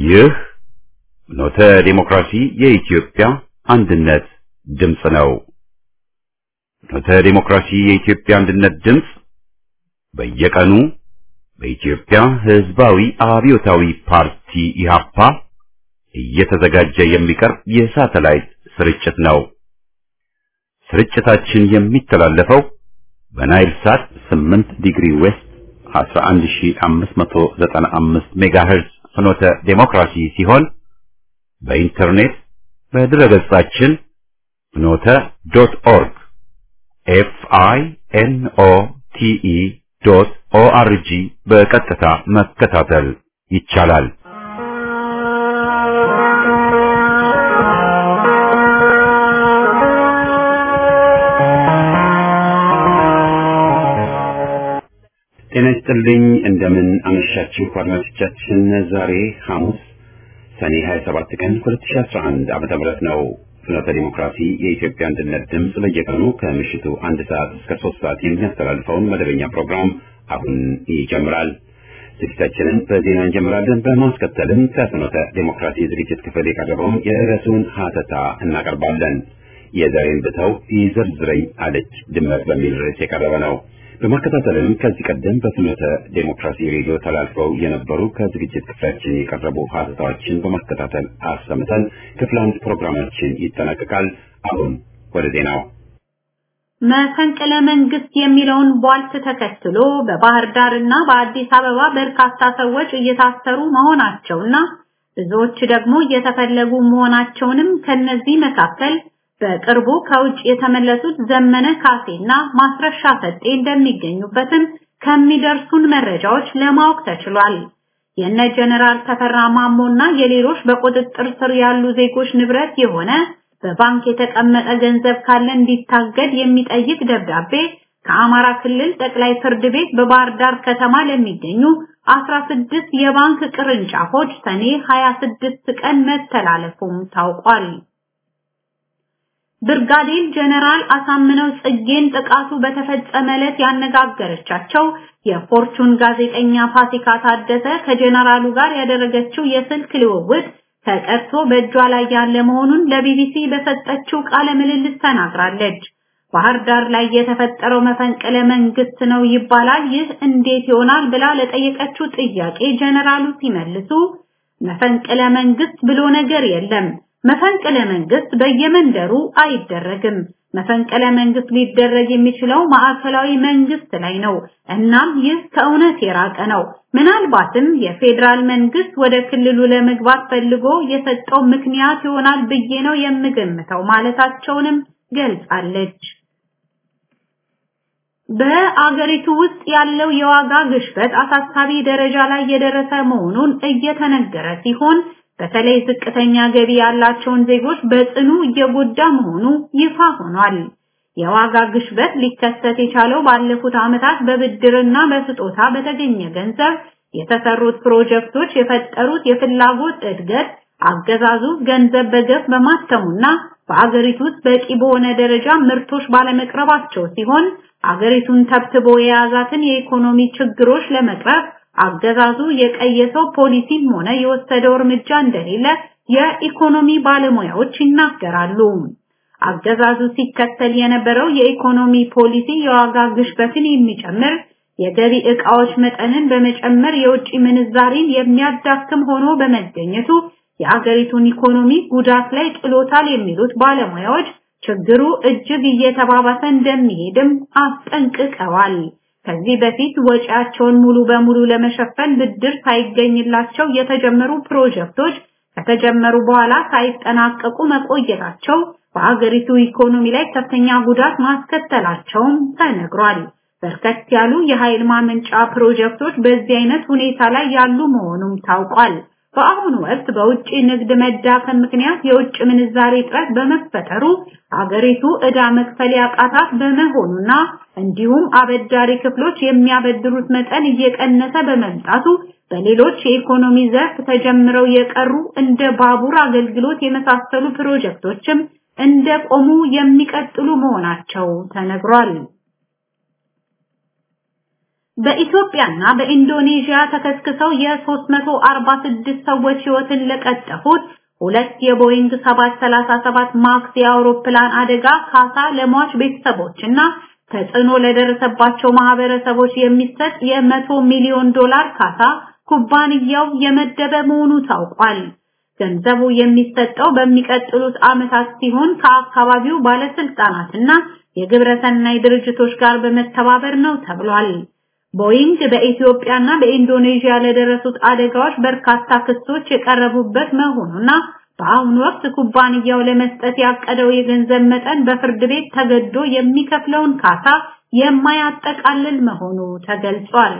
ይህ ኖተ ዲሞክራሲ የኢትዮጵያ አንድነት ድምፅ ነው። ኖተ ዲሞክራሲ የኢትዮጵያ አንድነት ድምፅ በየቀኑ በኢትዮጵያ ሕዝባዊ አብዮታዊ ፓርቲ ኢህአፓ እየተዘጋጀ የሚቀርብ የሳተላይት ስርጭት ነው። ስርጭታችን የሚተላለፈው በናይል ሳት 8 ዲግሪ ዌስት 11595 ሜጋሄርዝ ፍኖተ ዴሞክራሲ ሲሆን በኢንተርኔት በድረገጻችን ፍኖተ ዶት ኦርግ ኤፍ አይ ኤን ኦ ቲ ኢ ዶት ኦ አር ጂ በቀጥታ መከታተል ይቻላል። ጤና ይስጥልኝ። እንደምን አመሻችሁ አድማጮቻችን። ዛሬ ሐሙስ ሰኔ 27 ቀን 2011 ዓመተ ምህረት ነው። ፍኖተ ዲሞክራሲ የኢትዮጵያ አንድነት ድምፅ በየቀኑ ከምሽቱ አንድ ሰዓት እስከ ሶስት ሰዓት የሚያስተላልፈውን መደበኛ ፕሮግራም አሁን ይጀምራል። ዝግጅታችንን በዜና እንጀምራለን። በማስከተልም ከፍኖተ ዲሞክራሲ ዝግጅት ክፍል የቀረበውን የርዕሱን ሀተታ እናቀርባለን። የዛሬን ብተው ይዘርዝረኝ አለች ድመት በሚል ርዕስ የቀረበ ነው። በማከታተልም ከዚህ ቀደም በፍኖተ ዴሞክራሲ ሬዲዮ ተላልፈው የነበሩ ከዝግጅት ክፍላችን የቀረቡ ሀተታዎችን በማከታተል አሰምተን ክፍል አንድ ፕሮግራማችን ይጠናቀቃል። አሁን ወደ ዜናው። መፈንቅለ መንግስት የሚለውን ቧልት ተከትሎ በባህር ዳር እና በአዲስ አበባ በርካታ ሰዎች እየታሰሩ መሆናቸውና ብዙዎች ደግሞ እየተፈለጉ መሆናቸውንም ከነዚህ መካከል በቅርቡ ከውጭ የተመለሱት ዘመነ ካሴና ማስረሻ ሰጤ እንደሚገኙበትም ከሚደርሱን መረጃዎች ለማወቅ ተችሏል። የነ ጀነራል ተፈራ ማሞና የሌሎች በቁጥጥር ስር ያሉ ዜጎች ንብረት የሆነ በባንክ የተቀመጠ ገንዘብ ካለ እንዲታገድ የሚጠይቅ ደብዳቤ ከአማራ ክልል ጠቅላይ ፍርድ ቤት በባህር ዳር ከተማ ለሚገኙ 16 የባንክ ቅርንጫፎች ሰኔ 26 ቀን መተላለፉም ታውቋል። ብርጋዴር ጀነራል አሳምነው ጽጌን ጥቃቱ በተፈጸመ ዕለት ያነጋገረቻቸው የፎርቹን ጋዜጠኛ ፋሲካ ታደሰ ከጀነራሉ ጋር ያደረገችው የስልክ ልውውጥ ተቀርቶ በእጇ ላይ ያለ መሆኑን ለቢቢሲ በሰጠችው ቃለ ምልልስ ተናግራለች። ባህር ዳር ላይ የተፈጠረው መፈንቅለ መንግስት ነው ይባላል። ይህ እንዴት ይሆናል ብላ ለጠየቀችው ጥያቄ ጀነራሉ ሲመልሱ መፈንቅለ መንግስት ብሎ ነገር የለም መፈንቅለ መንግስት በየመንደሩ አይደረግም። መፈንቅለ መንግስት ሊደረግ የሚችለው ማዕከላዊ መንግስት ላይ ነው። እናም ይህ ከእውነት የራቀ ነው። ምናልባትም የፌዴራል መንግስት ወደ ክልሉ ለመግባት ፈልጎ የሰጠው ምክንያት ይሆናል ብዬ ነው የምገምተው ማለታቸውንም ገልጻለች። በአገሪቱ ውስጥ ያለው የዋጋ ግሽበት አሳሳቢ ደረጃ ላይ የደረሰ መሆኑን እየተነገረ ሲሆን በተለይ ዝቅተኛ ገቢ ያላቸውን ዜጎች በጽኑ እየጎዳ መሆኑ ይፋ ሆኗል። የዋጋ ግሽበት ሊከሰት የቻለው ባለፉት ዓመታት በብድርና በስጦታ በተገኘ ገንዘብ የተሰሩት ፕሮጀክቶች የፈጠሩት የፍላጎት እድገት አገዛዙ ገንዘብ በገፍ በማተሙና በአገሪቱ ውስጥ በቂ በሆነ ደረጃ ምርቶች ባለመቅረባቸው ሲሆን አገሪቱን ተብትቦ የያዛትን የኢኮኖሚ ችግሮች ለመቅረፍ አገዛዙ የቀየሰው ፖሊሲም ሆነ የወሰደው እርምጃ እንደሌለ የኢኮኖሚ ባለሙያዎች ይናገራሉ። አገዛዙ ሲከተል የነበረው የኢኮኖሚ ፖሊሲ የዋጋ ግሽበትን የሚጨምር የገቢ ዕቃዎች መጠንን በመጨመር የውጭ ምንዛሪን የሚያዳክም ሆኖ በመገኘቱ የአገሪቱን ኢኮኖሚ ጉዳት ላይ ጥሎታል የሚሉት ባለሙያዎች ችግሩ እጅግ እየተባባሰ እንደሚሄድም አስጠንቅቀዋል። ከዚህ በፊት ወጪያቸውን ሙሉ በሙሉ ለመሸፈን ብድር ሳይገኝላቸው የተጀመሩ ፕሮጀክቶች ከተጀመሩ በኋላ ሳይጠናቀቁ መቆየታቸው በአገሪቱ ኢኮኖሚ ላይ ከፍተኛ ጉዳት ማስከተላቸውም ተነግሯል። በርከት ያሉ የኃይል ማመንጫ ፕሮጀክቶች በዚህ አይነት ሁኔታ ላይ ያሉ መሆኑም ታውቋል። በአሁኑ ወቅት በውጭ ንግድ መዳከም ምክንያት የውጭ ምንዛሬ እጥረት በመፈጠሩ አገሪቱ ዕዳ መክፈል ያቃታት በመሆኑና እንዲሁም አበዳሪ ክፍሎች የሚያበድሩት መጠን እየቀነሰ በመምጣቱ በሌሎች የኢኮኖሚ ዘርፍ ተጀምረው የቀሩ እንደ ባቡር አገልግሎት የመሳሰሉ ፕሮጀክቶችም እንደቆሙ የሚቀጥሉ መሆናቸው ተነግሯል። በኢትዮጵያና በኢንዶኔዥያ ተከስክሰው የ346 ሰዎች ሕይወትን ለቀጠፉት ሁለት የቦይንግ 737 ማክስ የአውሮፕላን አደጋ ካሳ ለሟች ቤተሰቦችና ተጽዕኖ ለደረሰባቸው ማህበረሰቦች የሚሰጥ የመቶ ሚሊዮን ዶላር ካሳ ኩባንያው የመደበ መሆኑ ታውቋል። ገንዘቡ የሚሰጠው በሚቀጥሉት ዓመታት ሲሆን ከአካባቢው ባለስልጣናትና የግብረሰናይ ድርጅቶች ጋር በመተባበር ነው ተብሏል። ቦይንግ በኢትዮጵያና በኢንዶኔዥያ ለደረሱት አደጋዎች በርካታ ክሶች የቀረቡበት መሆኑና በአሁኑ ወቅት ኩባንያው ለመስጠት ያቀደው የገንዘብ መጠን በፍርድ ቤት ተገዶ የሚከፍለውን ካሳ የማያጠቃልል መሆኑ ተገልጿል።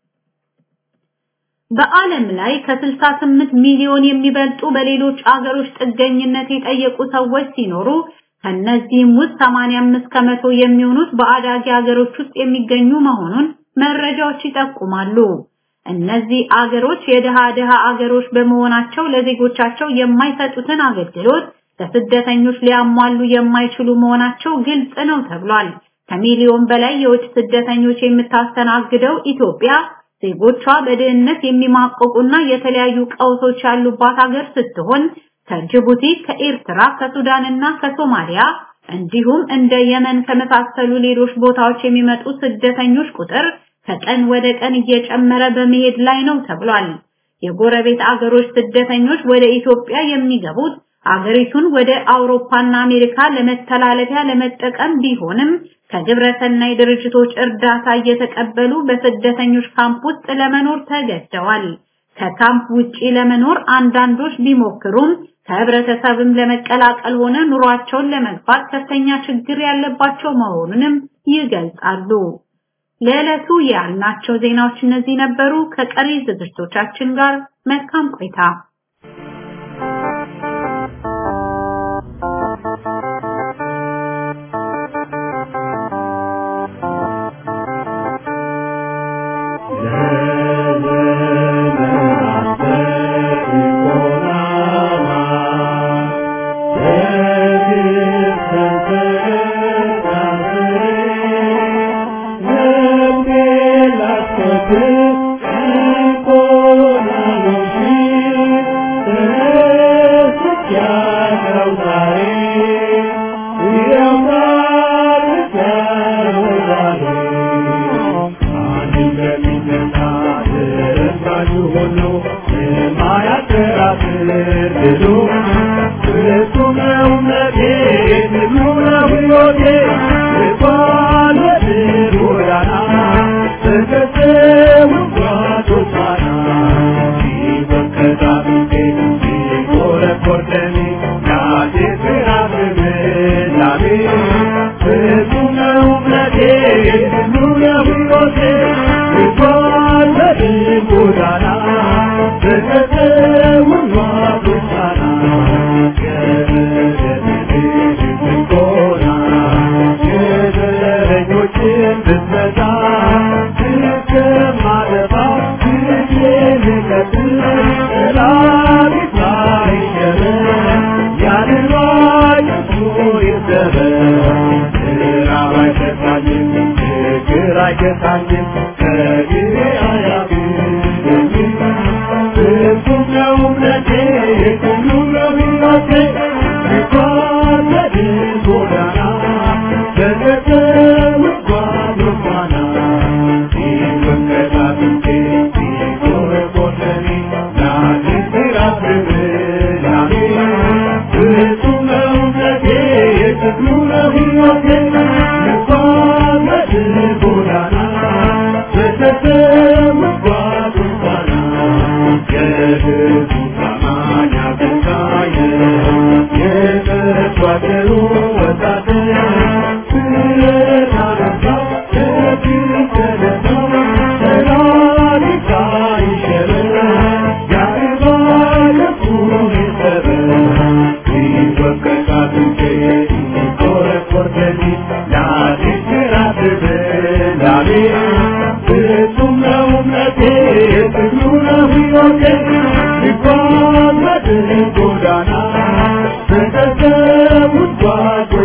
በዓለም ላይ ከ68 ሚሊዮን የሚበልጡ በሌሎች አገሮች ጥገኝነት የጠየቁ ሰዎች ሲኖሩ ከነዚህም ውስጥ 85 ከመቶ የሚሆኑት በአዳጊ ሀገሮች ውስጥ የሚገኙ መሆኑን መረጃዎች ይጠቁማሉ። እነዚህ አገሮች የድሃ ድሃ አገሮች በመሆናቸው ለዜጎቻቸው የማይሰጡትን አገልግሎት ለስደተኞች ሊያሟሉ የማይችሉ መሆናቸው ግልጽ ነው ተብሏል። ከሚሊዮን በላይ የውጭ ስደተኞች የምታስተናግደው ኢትዮጵያ ዜጎቿ በድህነት የሚማቀቁና የተለያዩ ቀውሶች ያሉባት ሀገር ስትሆን ከጅቡቲ፣ ከኤርትራ፣ ከሱዳንና ከሶማሊያ እንዲሁም እንደ የመን ከመሳሰሉ ሌሎች ቦታዎች የሚመጡ ስደተኞች ቁጥር ከቀን ወደ ቀን እየጨመረ በመሄድ ላይ ነው ተብሏል። የጎረቤት አገሮች ስደተኞች ወደ ኢትዮጵያ የሚገቡት አገሪቱን ወደ አውሮፓና አሜሪካ ለመተላለፊያ ለመጠቀም ቢሆንም ከግብረሰናይ ድርጅቶች እርዳታ እየተቀበሉ በስደተኞች ካምፕ ውስጥ ለመኖር ተገደዋል። ከካምፕ ውጪ ለመኖር አንዳንዶች ቢሞክሩም ከህብረተሰብም ለመቀላቀል ሆነ ኑሯቸውን ለመግፋት ከፍተኛ ችግር ያለባቸው መሆኑንም ይገልጻሉ። ለዕለቱ ያልናቸው ዜናዎች እነዚህ ነበሩ። ከቀሪ ዝግጅቶቻችን ጋር መልካም ቆይታ።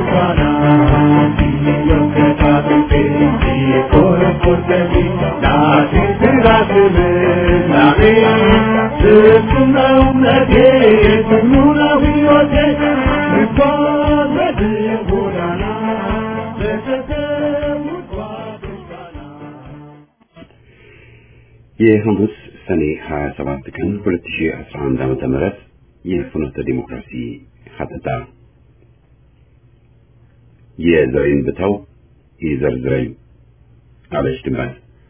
Thank you. የሐሙስ ሰኔ 27 ቀን 2011 ዓመተ ምህረት የፍኖተ ዲሞክራሲ ሀተታ የዘሬን ብተው ይዘርዝረኝ አለች ድንባት።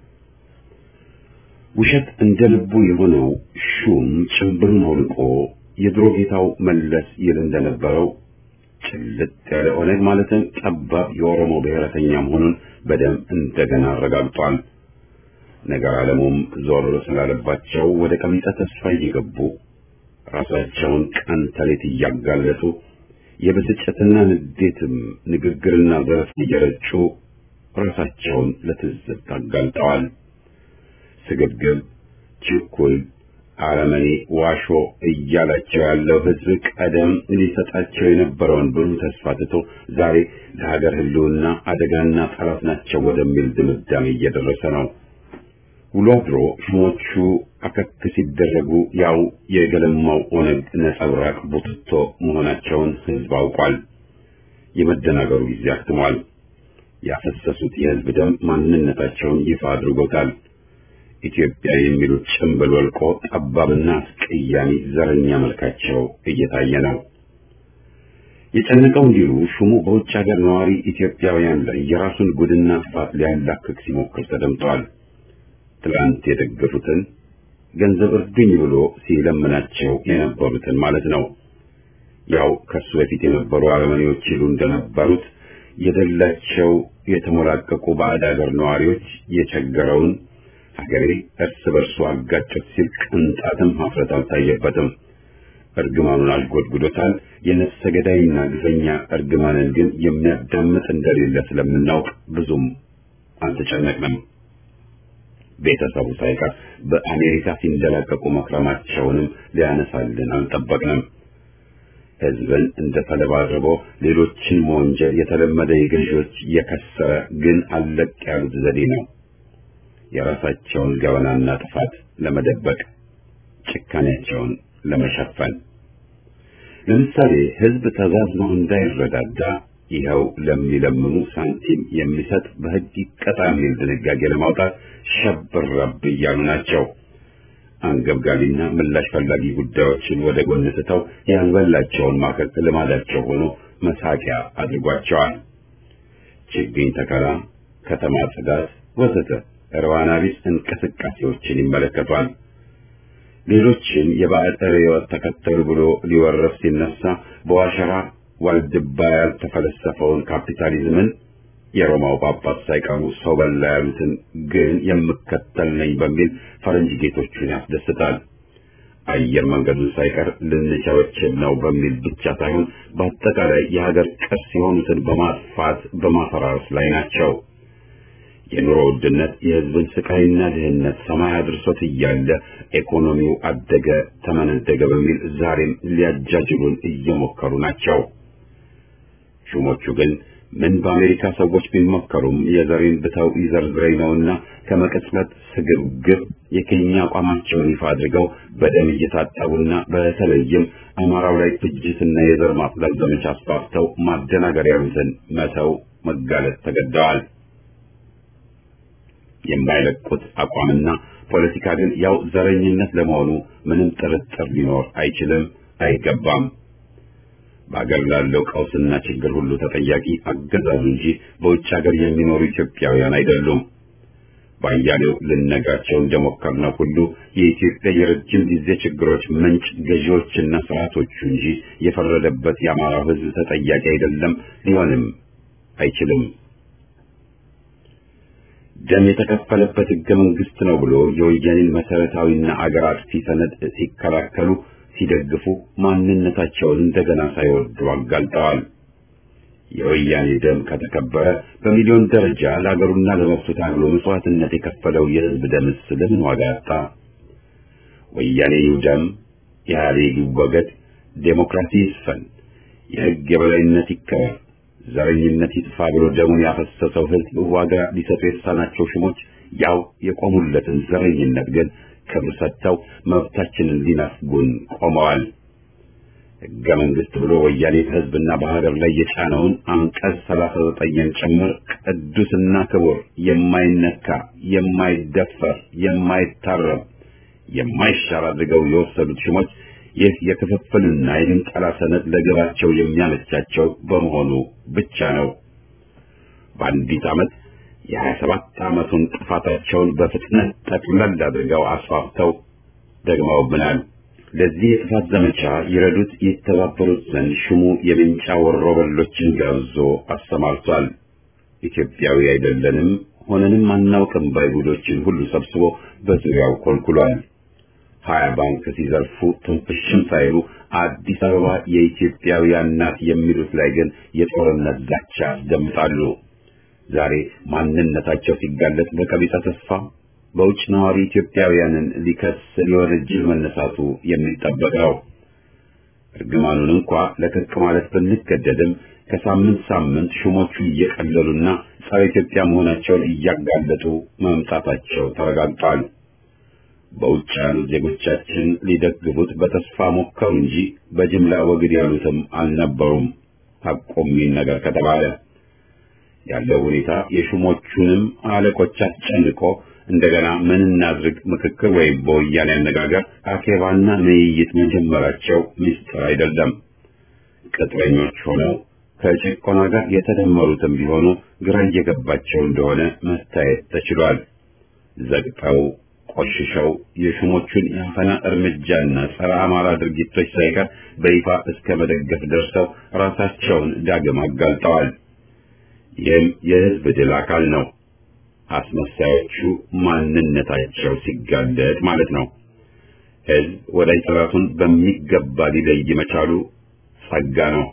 ውሸት እንደ ልቡ የሆነው ሹም ጭምብሉን አውልቆ የድሮ ጌታው መለስ ይል እንደነበረው ጭልጥ ያለ ኦነግ ማለትም ጠባብ የኦሮሞ ብሔረተኛ መሆኑን በደም እንደገና አረጋግጧል። ነገር ዓለሙም ዞር ስላለባቸው ወደ ቀሚጠ ተስፋ እየገቡ ራሳቸውን ቀን ተሌት እያጋለጡ የብስጭትና ንዴትም ንግግርና ዘረፍ እየረጩ ራሳቸውን ለትዝብት አጋልጠዋል። ስግብግብ፣ ችኩል፣ አረመኔ፣ ዋሾ እያላቸው ያለው ሕዝብ ቀደም ሊሰጣቸው የነበረውን ብሩህ ተስፋ ትቶ ዛሬ ለሀገር ሕልውና አደጋና ጠላት ናቸው ወደሚል ድምዳሜ እየደረሰ ነው። ውሎ አድሮ ሹሞቹ አከክ ሲደረጉ ያው የገለማው ኦነግ ነጸብራቅ ቡትቶ መሆናቸውን ሕዝብ አውቋል። የመደናገሩ ጊዜ አክትሟል። ያፈሰሱት የሕዝብ ደም ማንነታቸውን ይፋ አድርጎታል። ኢትዮጵያ የሚሉት ጭንብል ወልቆ ጠባብና አስቀያሚ ዘረኛ መልካቸው እየታየ ነው። የጨነቀው እንዲሉ ሹሙ በውጭ ሀገር ነዋሪ ኢትዮጵያውያን ላይ የራሱን ጉድና ጥፋት ሊያላክክ ሲሞክር ተደምጧል። ትላንት የደገፉትን ገንዘብ እርዱኝ ብሎ ሲለምናቸው የነበሩትን ማለት ነው። ያው ከሱ በፊት የነበሩ አረመኔዎች ይሉ እንደነበሩት የደላቸው የተሞላቀቁ ባዕድ ሀገር ነዋሪዎች የቸገረውን ሀገሬ እርስ በርሱ አጋጨት ሲል ቅንጣትም ሀፍረት አልታየበትም። እርግማኑን አልጎድጉዶታል። የነፍሰ ገዳይና ግፈኛ እርግማንን ግን የሚያዳምጥ እንደሌለ ስለምናውቅ ብዙም አልተጨነቅንም። ቤተሰቡ ሳይቀር በአሜሪካ ሲንደላቀቁ መክረማቸውንም ሊያነሳልን አልጠበቅንም። ሕዝብን እንደ ተለባርቦ ሌሎችን መወንጀል የተለመደ የገዢዎች የከሰረ ግን አለቅ ያሉት ዘዴ ነው። የራሳቸውን ገበናና ጥፋት ለመደበቅ ጭካኔያቸውን ለመሸፈን ለምሳሌ ሕዝብ ተዛዝኖ እንዳይረዳዳ ይኸው ለሚለምኑ ሳንቲም የሚሰጥ በሕግ ይቀጣ የሚል ድንጋጌ ለማውጣት ሸብረብ እያሉ ናቸው። አንገብጋቢና ምላሽ ፈላጊ ጉዳዮችን ወደ ጎን ትተው ያልበላቸውን ማከክ ልማዳቸው ሆኖ መሳቂያ አድርጓቸዋል። ችግኝ ተከላ፣ ከተማ ጽዳት፣ ወዘተ እርባና ቢስ እንቅስቃሴዎችን ይመለከቷል። ሌሎችን የባዕድ ርዕዮት ተከተሉ ብሎ ሊወረፍ ሲነሳ በዋሸራ ዋልድባ ያልተፈለሰፈውን ካፒታሊዝምን የሮማው ጳጳስ ሳይቀሩ ሰው በላ ያሉትን ግን የምከተል ነኝ በሚል ፈረንጅ ጌቶቹን ያስደስታል። አየር መንገዱን ሳይቀር ልንቸበችብ ነው በሚል ብቻ ሳይሆን በአጠቃላይ የሀገር ቅርስ የሆኑትን በማጥፋት በማፈራረስ ላይ ናቸው። የኑሮ ውድነት የሕዝብን ስቃይና ድህነት ሰማይ አድርሶት እያለ ኢኮኖሚው አደገ ተመነደገ በሚል ዛሬም ሊያጃጅሉን እየሞከሩ ናቸው። ሹሞቹ ግን ምን በአሜሪካ ሰዎች ቢመከሩም የዘሬን ብተው ይዘርዝረኝ ነውና ከመቅጽበት ስግብግብ የኬኛ አቋማቸውን ይፋ አድርገው በደም እየታጠቡና በተለይም አማራው ላይ ፍጅትና የዘር ማጽዳት ዘመቻ አስፋፍተው ማደናገር ያሉትን መተው መጋለጥ ተገደዋል። የማይለቁት አቋምና ፖለቲካ ግን ያው ዘረኝነት ለመሆኑ ምንም ጥርጥር ሊኖር አይችልም፣ አይገባም። በአገር ላለው ቀውስና ችግር ሁሉ ተጠያቂ አገዛዙ እንጂ በውጭ ሀገር የሚኖሩ ኢትዮጵያውያን አይደሉም። ባያሌው ልነግራቸው እንደሞከርነው ሁሉ የኢትዮጵያ የረጅም ጊዜ ችግሮች ምንጭ ገዢዎችና ስርዓቶቹ እንጂ የፈረደበት የአማራው ሕዝብ ተጠያቂ አይደለም፣ ሊሆንም አይችልም። ደም የተከፈለበት ሕገ መንግስት ነው ብሎ የወያኔን መሰረታዊና አገር አጥፊ ሰነድ ሲከላከሉ ሲደግፉ ማንነታቸውን እንደገና ሳይወዱ አጋልጠዋል። የወያኔ ደም ከተከበረ በሚሊዮን ደረጃ ለአገሩና ለመብቱ ታግሎ መስዋዕትነት የከፈለው የህዝብ ደምስ ለምን ዋጋ ያጣ? ወያኔ ይውደም፣ ኢህአዴግ ይወገድ፣ ዴሞክራሲ ይስፈን፣ የህግ የበላይነት ይከበር፣ ዘረኝነት ይጥፋ ብሎ ደሙን ያፈሰሰው ህዝብ ዋጋ ሊሰጡ የተሳናቸው ሹሞች ያው የቆሙለትን ዘረኝነት ግን ክብር ሰጥተው መብታችንን ሊነፍጉን ቆመዋል። ሕገ መንግስት ብሎ ወያኔ በህዝብና በሀገር ላይ የጫነውን አንቀጽ ሰላሳ ዘጠኝን ጭምር ቅዱስና ክቡር የማይነካ የማይደፈር የማይታረም የማይሻር አድርገው የወሰዱት ሹሞች ይህ የክፍፍልና የድንጠላ ሰነድ ለግባቸው የሚያመቻቸው በመሆኑ ብቻ ነው። በአንዲት ዓመት የሀያ ሰባት ዓመቱን ጥፋታቸውን በፍጥነት ጠቅለል አድርገው አስፋፍተው ደግመውብናል። ለዚህ የጥፋት ዘመቻ ይረዱት የተባበሩት ዘንድ ሹሙ የምንጫ ወሮበሎችን ጋብዞ አሰማርቷል። ኢትዮጵያዊ አይደለንም ሆነንም አናውቅም ባይሁዶችን ሁሉ ሰብስቦ በዙሪያው ኮልኩሏል። ሀያ ባንክ ሲዘርፉ ትንፍሽም ሳይሉ አዲስ አበባ የኢትዮጵያውያን ናት የሚሉት ላይ ግን የጦርነት ዛቻ ያስደምጣሉ። ዛሬ ማንነታቸው ሲጋለጥ በቀቢጸ ተስፋ በውጭ ነዋሪ ኢትዮጵያውያንን ሊከስ ሊወነጅል መነሳቱ የሚጠበቅ ነው። እርግማኑን እንኳ ለክርቅ ማለት ብንገደድም ከሳምንት ሳምንት ሹሞቹ እየቀለሉና ጸረ ኢትዮጵያ መሆናቸውን እያጋለጡ መምጣታቸው ተረጋግጧል። በውጭ ያሉት ዜጎቻችን ሊደግፉት በተስፋ ሞከሩ እንጂ በጅምላ ወግድ ያሉትም አልነበሩም። ሐቁም ነገር ከተባለ ያለው ሁኔታ የሹሞቹንም አለቆች አስጨንቆ እንደገና ምን እናድርግ ምክክር ወይም በወያኔ አነጋገር አኬባና ንይይት መጀመራቸው ምስጢር አይደለም። ቅጥረኞች ሆነው ከጭቆና ጋር የተደመሩትም ቢሆኑ ግራ እየገባቸው እንደሆነ መታየት ተችሏል። ዘግተው ቆሽሸው የሹሞቹን የአፈና እርምጃና ጸረ አማራ ድርጊቶች ሳይቀር በይፋ እስከ መደገፍ ደርሰው ራሳቸውን ዳግም አጋልጠዋል። ይህም የሕዝብ ድል አካል ነው። አስመሳዮቹ ማንነታቸው ሲጋለጥ ማለት ነው። ሕዝብ ወዳጅ ጠላቱን በሚገባ ሊለይ መቻሉ ጸጋ ነው።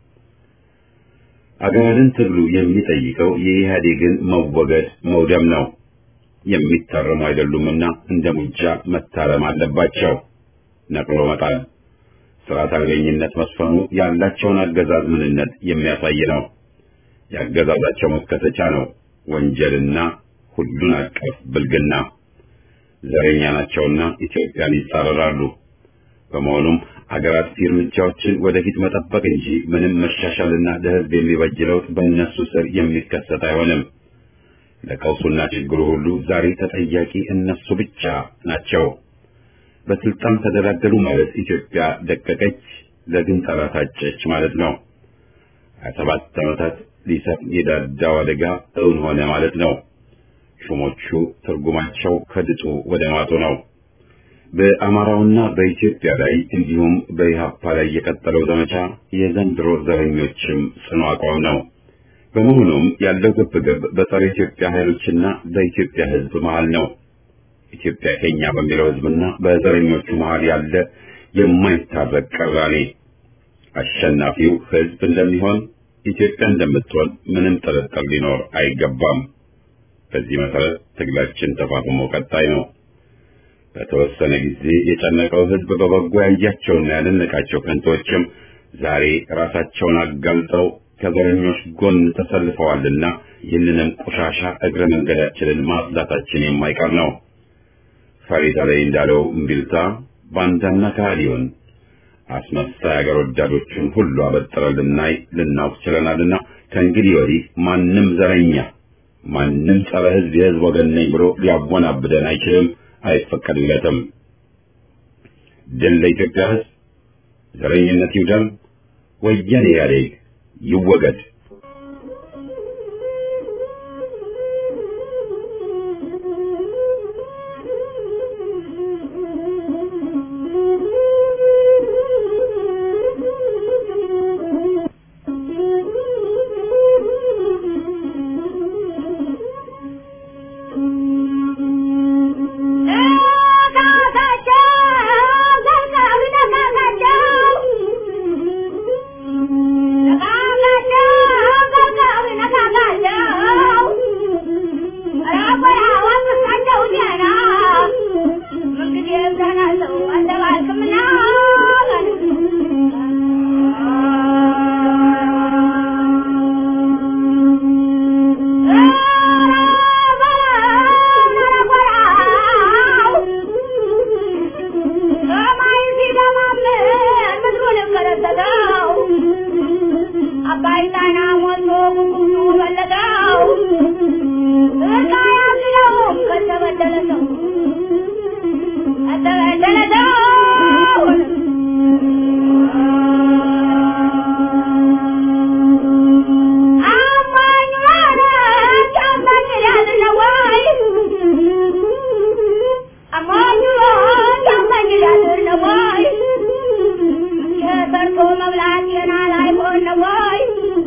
አገርን ትግሉ የሚጠይቀው የኢህአዴግን መወገድ መውደም ነው። የሚታረሙ አይደሉምና እንደ ሙጃ መታረም አለባቸው። ነቅሎ መጣል፣ ስርዓት አልበኝነት መስፈኑ ያላቸውን አገዛዝ ምንነት የሚያሳይ ነው። ያገዛዛቸው መከተቻ ነው ወንጀልና ሁሉን አቀፍ ብልግና። ዘረኛ ናቸውና ኢትዮጵያን ይጻረራሉ። በመሆኑም አገር አጥፊ እርምጃዎችን ወደፊት መጠበቅ እንጂ ምንም መሻሻልና ለሕዝብ የሚበጅ ለውጥ በእነሱ ስር የሚከሰት አይሆንም። ለቀውሱና ችግሩ ሁሉ ዛሬ ተጠያቂ እነሱ ብቻ ናቸው። በስልጣን ተደላደሉ ማለት ኢትዮጵያ ደቀቀች፣ ለግንጠላ ታጨች ማለት ነው። ሀያ ሰባት ዓመታት ሊሰፍን የዳዳው አደጋ እውን ሆነ ማለት ነው። ሹሞቹ ትርጉማቸው ከድጡ ወደ ማጡ ነው። በአማራውና በኢትዮጵያ ላይ እንዲሁም በኢህአፓ ላይ የቀጠለው ዘመቻ የዘንድሮ ዘረኞችም ጽኑ አቋም ነው። በመሆኑም ያለው ግብግብ በጸረ ኢትዮጵያ ኃይሎችና በኢትዮጵያ ሕዝብ መሃል ነው። ኢትዮጵያ ከኛ በሚለው ሕዝብና በዘረኞቹ መሃል ያለ የማይታረቅ ቅራኔ አሸናፊው ሕዝብ እንደሚሆን ኢትዮጵያ እንደምትሆን ምንም ጥርጥር ሊኖር አይገባም። በዚህ መሰረት ትግላችን ተፋፍሞ ቀጣይ ነው። በተወሰነ ጊዜ የጨነቀው ሕዝብ በበጎ ያያቸውና ያደነቃቸው ከንቶችም ዛሬ ራሳቸውን አጋልጠው ከዘረኞች ጎን ተሰልፈዋልና ይህንንም ቆሻሻ እግረ መንገዳችንን ማጽዳታችን የማይቀር ነው። ፈሪዳ ላይ እንዳለው እምቢልታ ባንዳና ከሃዲውን አስመሳይ አገር ወዳዶችን ሁሉ አበጥረን ልናይ ልናውቅ ችለናልና ከእንግዲህ ወዲህ ማንም ዘረኛ ማንም ጸረ ሕዝብ የሕዝብ ወገን ነኝ ብሎ ሊያወናብደን አይችልም፣ አይፈቀድለትም። ድል ለኢትዮጵያ ሕዝብ፣ ዘረኝነት ይውደም፣ ወያኔ ኢህአዴግ ይወገድ። Thank you. ጣና ሞልቶ ጉጉቱ በለጠው እርቃ ያዝነው ከተበደለ ሰው ከተበደለ ሰው አማኝ ማለት አማኝ ያዝነው ወይ አማኝ ማለት አማኝ ያዝነው ወይ የሰርቶ መብላት የና ላይ ሆነ ወይ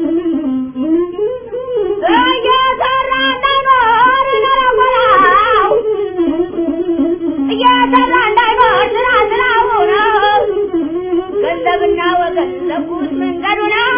እየሰራ እንዳይኖር ነረወራው እየሰራ እንዳይኖር ስራ ስራው ነው ገንዘብና ወገን ለኩት መንገዱ ነው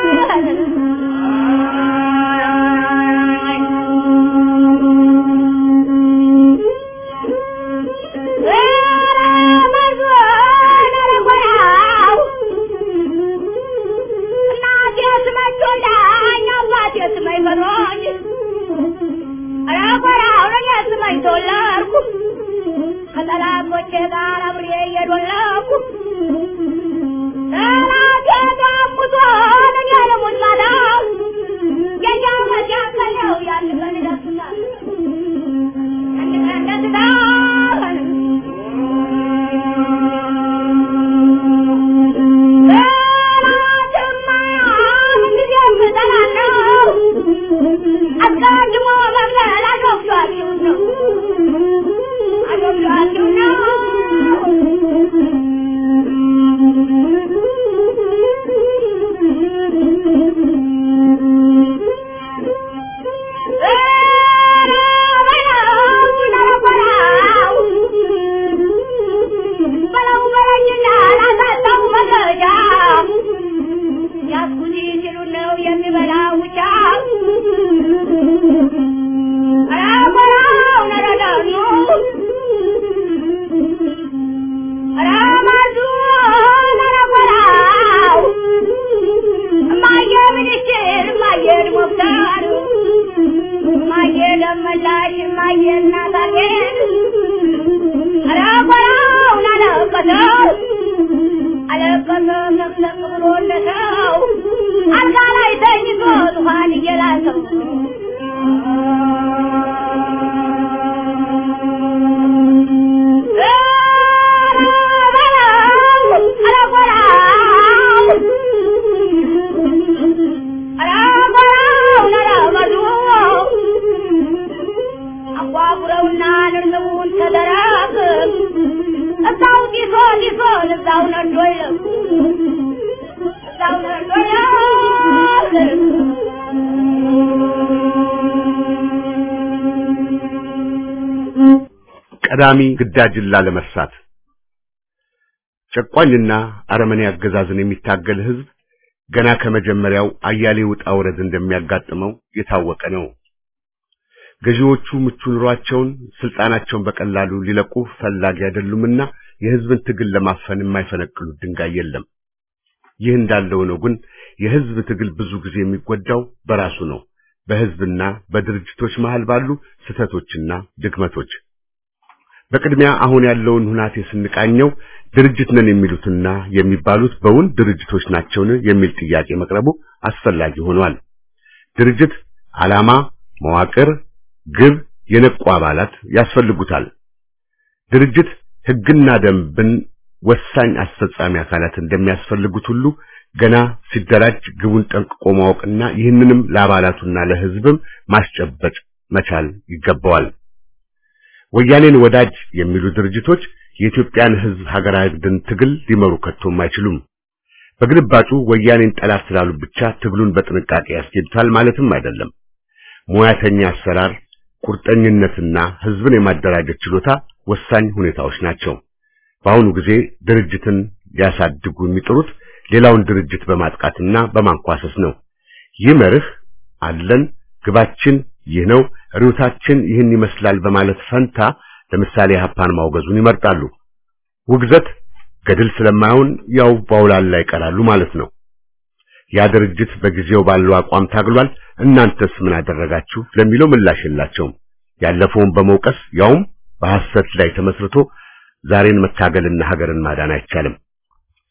ከጠላቶቼ ጋር አብሬ እየዶለኩ ጠላቴ ጋሙቶ እኔ ልሙት ማለት የኛው መጃከለው ያን ቀን ይደርሱታል አንድ ቀን ደስታል ጠላትማ ምንጊዜም እጠላለሁ አስቀድሞ መግደል አሾፍቷችሁ ነው አሾፍቷችሁ ነው ለመላሽ ማየ እናታችን አረቆራውን አለቀሰው አለቀሰ ሰብሰብ ብሎ እንደሰው አልጋ ላይ ተኝቶ ዙፋን እየላሰው አጓጉረውና ንርንቡን ተደረግ እዛው ጢሶ ጢሶ እዛው ነዶ ይለቅ እዛው ነዶ ይለቅ ቀዳሚ ግዳጅን ላለመርሳት ጨቋኝና አረመኔ አገዛዝን የሚታገል ህዝብ ገና ከመጀመሪያው አያሌ ውጣ ውረድ እንደሚያጋጥመው የታወቀ ነው። ገዢዎቹ ምቹ ኑሯቸውን፣ ስልጣናቸውን በቀላሉ ሊለቁ ፈላጊ አይደሉምና የህዝብን ትግል ለማፈን የማይፈነቅሉት ድንጋይ የለም። ይህ እንዳለው ነው ግን የህዝብ ትግል ብዙ ጊዜ የሚጎዳው በራሱ ነው፣ በህዝብና በድርጅቶች መሃል ባሉ ስህተቶችና ድክመቶች። በቅድሚያ አሁን ያለውን ሁናቴ ስንቃኘው ድርጅት ነን የሚሉትና የሚባሉት በውን ድርጅቶች ናቸውን የሚል ጥያቄ መቅረቡ አስፈላጊ ሆኗል። ድርጅት ዓላማ፣ መዋቅር፣ ግብ፣ የነቁ አባላት ያስፈልጉታል። ድርጅት ህግና ደንብን ወሳኝ አስፈጻሚ አካላት እንደሚያስፈልጉት ሁሉ ገና ሲደራጅ ግቡን ጠንቅቆ ማወቅና ይህንንም ለአባላቱና ለህዝብም ማስጨበጥ መቻል ይገባዋል። ወያኔን ወዳጅ የሚሉ ድርጅቶች የኢትዮጵያን ህዝብ ሀገራዊ ድን ትግል ሊመሩ ከቶም አይችሉም። በግልባጩ ወያኔን ጠላት ስላሉ ብቻ ትግሉን በጥንቃቄ ያስኬዱታል ማለትም አይደለም። ሙያተኛ አሰራር፣ ቁርጠኝነትና ህዝብን የማደራጀት ችሎታ ወሳኝ ሁኔታዎች ናቸው። በአሁኑ ጊዜ ድርጅትን ሊያሳድጉ የሚጥሩት ሌላውን ድርጅት በማጥቃትና በማንኳሰስ ነው። ይህ መርህ አለን፣ ግባችን ይህ ነው፣ ርዕዮታችን ይህን ይመስላል በማለት ፈንታ ለምሳሌ ሀፓን ማውገዙን ይመርጣሉ። ውግዘት ገድል ስለማይሆን ያው ባውላላ ይቀራሉ ማለት ነው። ያ ድርጅት በጊዜው ባለው አቋም ታግሏል፣ እናንተስ ምን አደረጋችሁ ለሚለው ምላሽ የላቸውም። ያለፈውን በመውቀስ ያውም በሐሰት ላይ ተመስርቶ ዛሬን መታገልና ሀገርን ማዳን አይቻልም።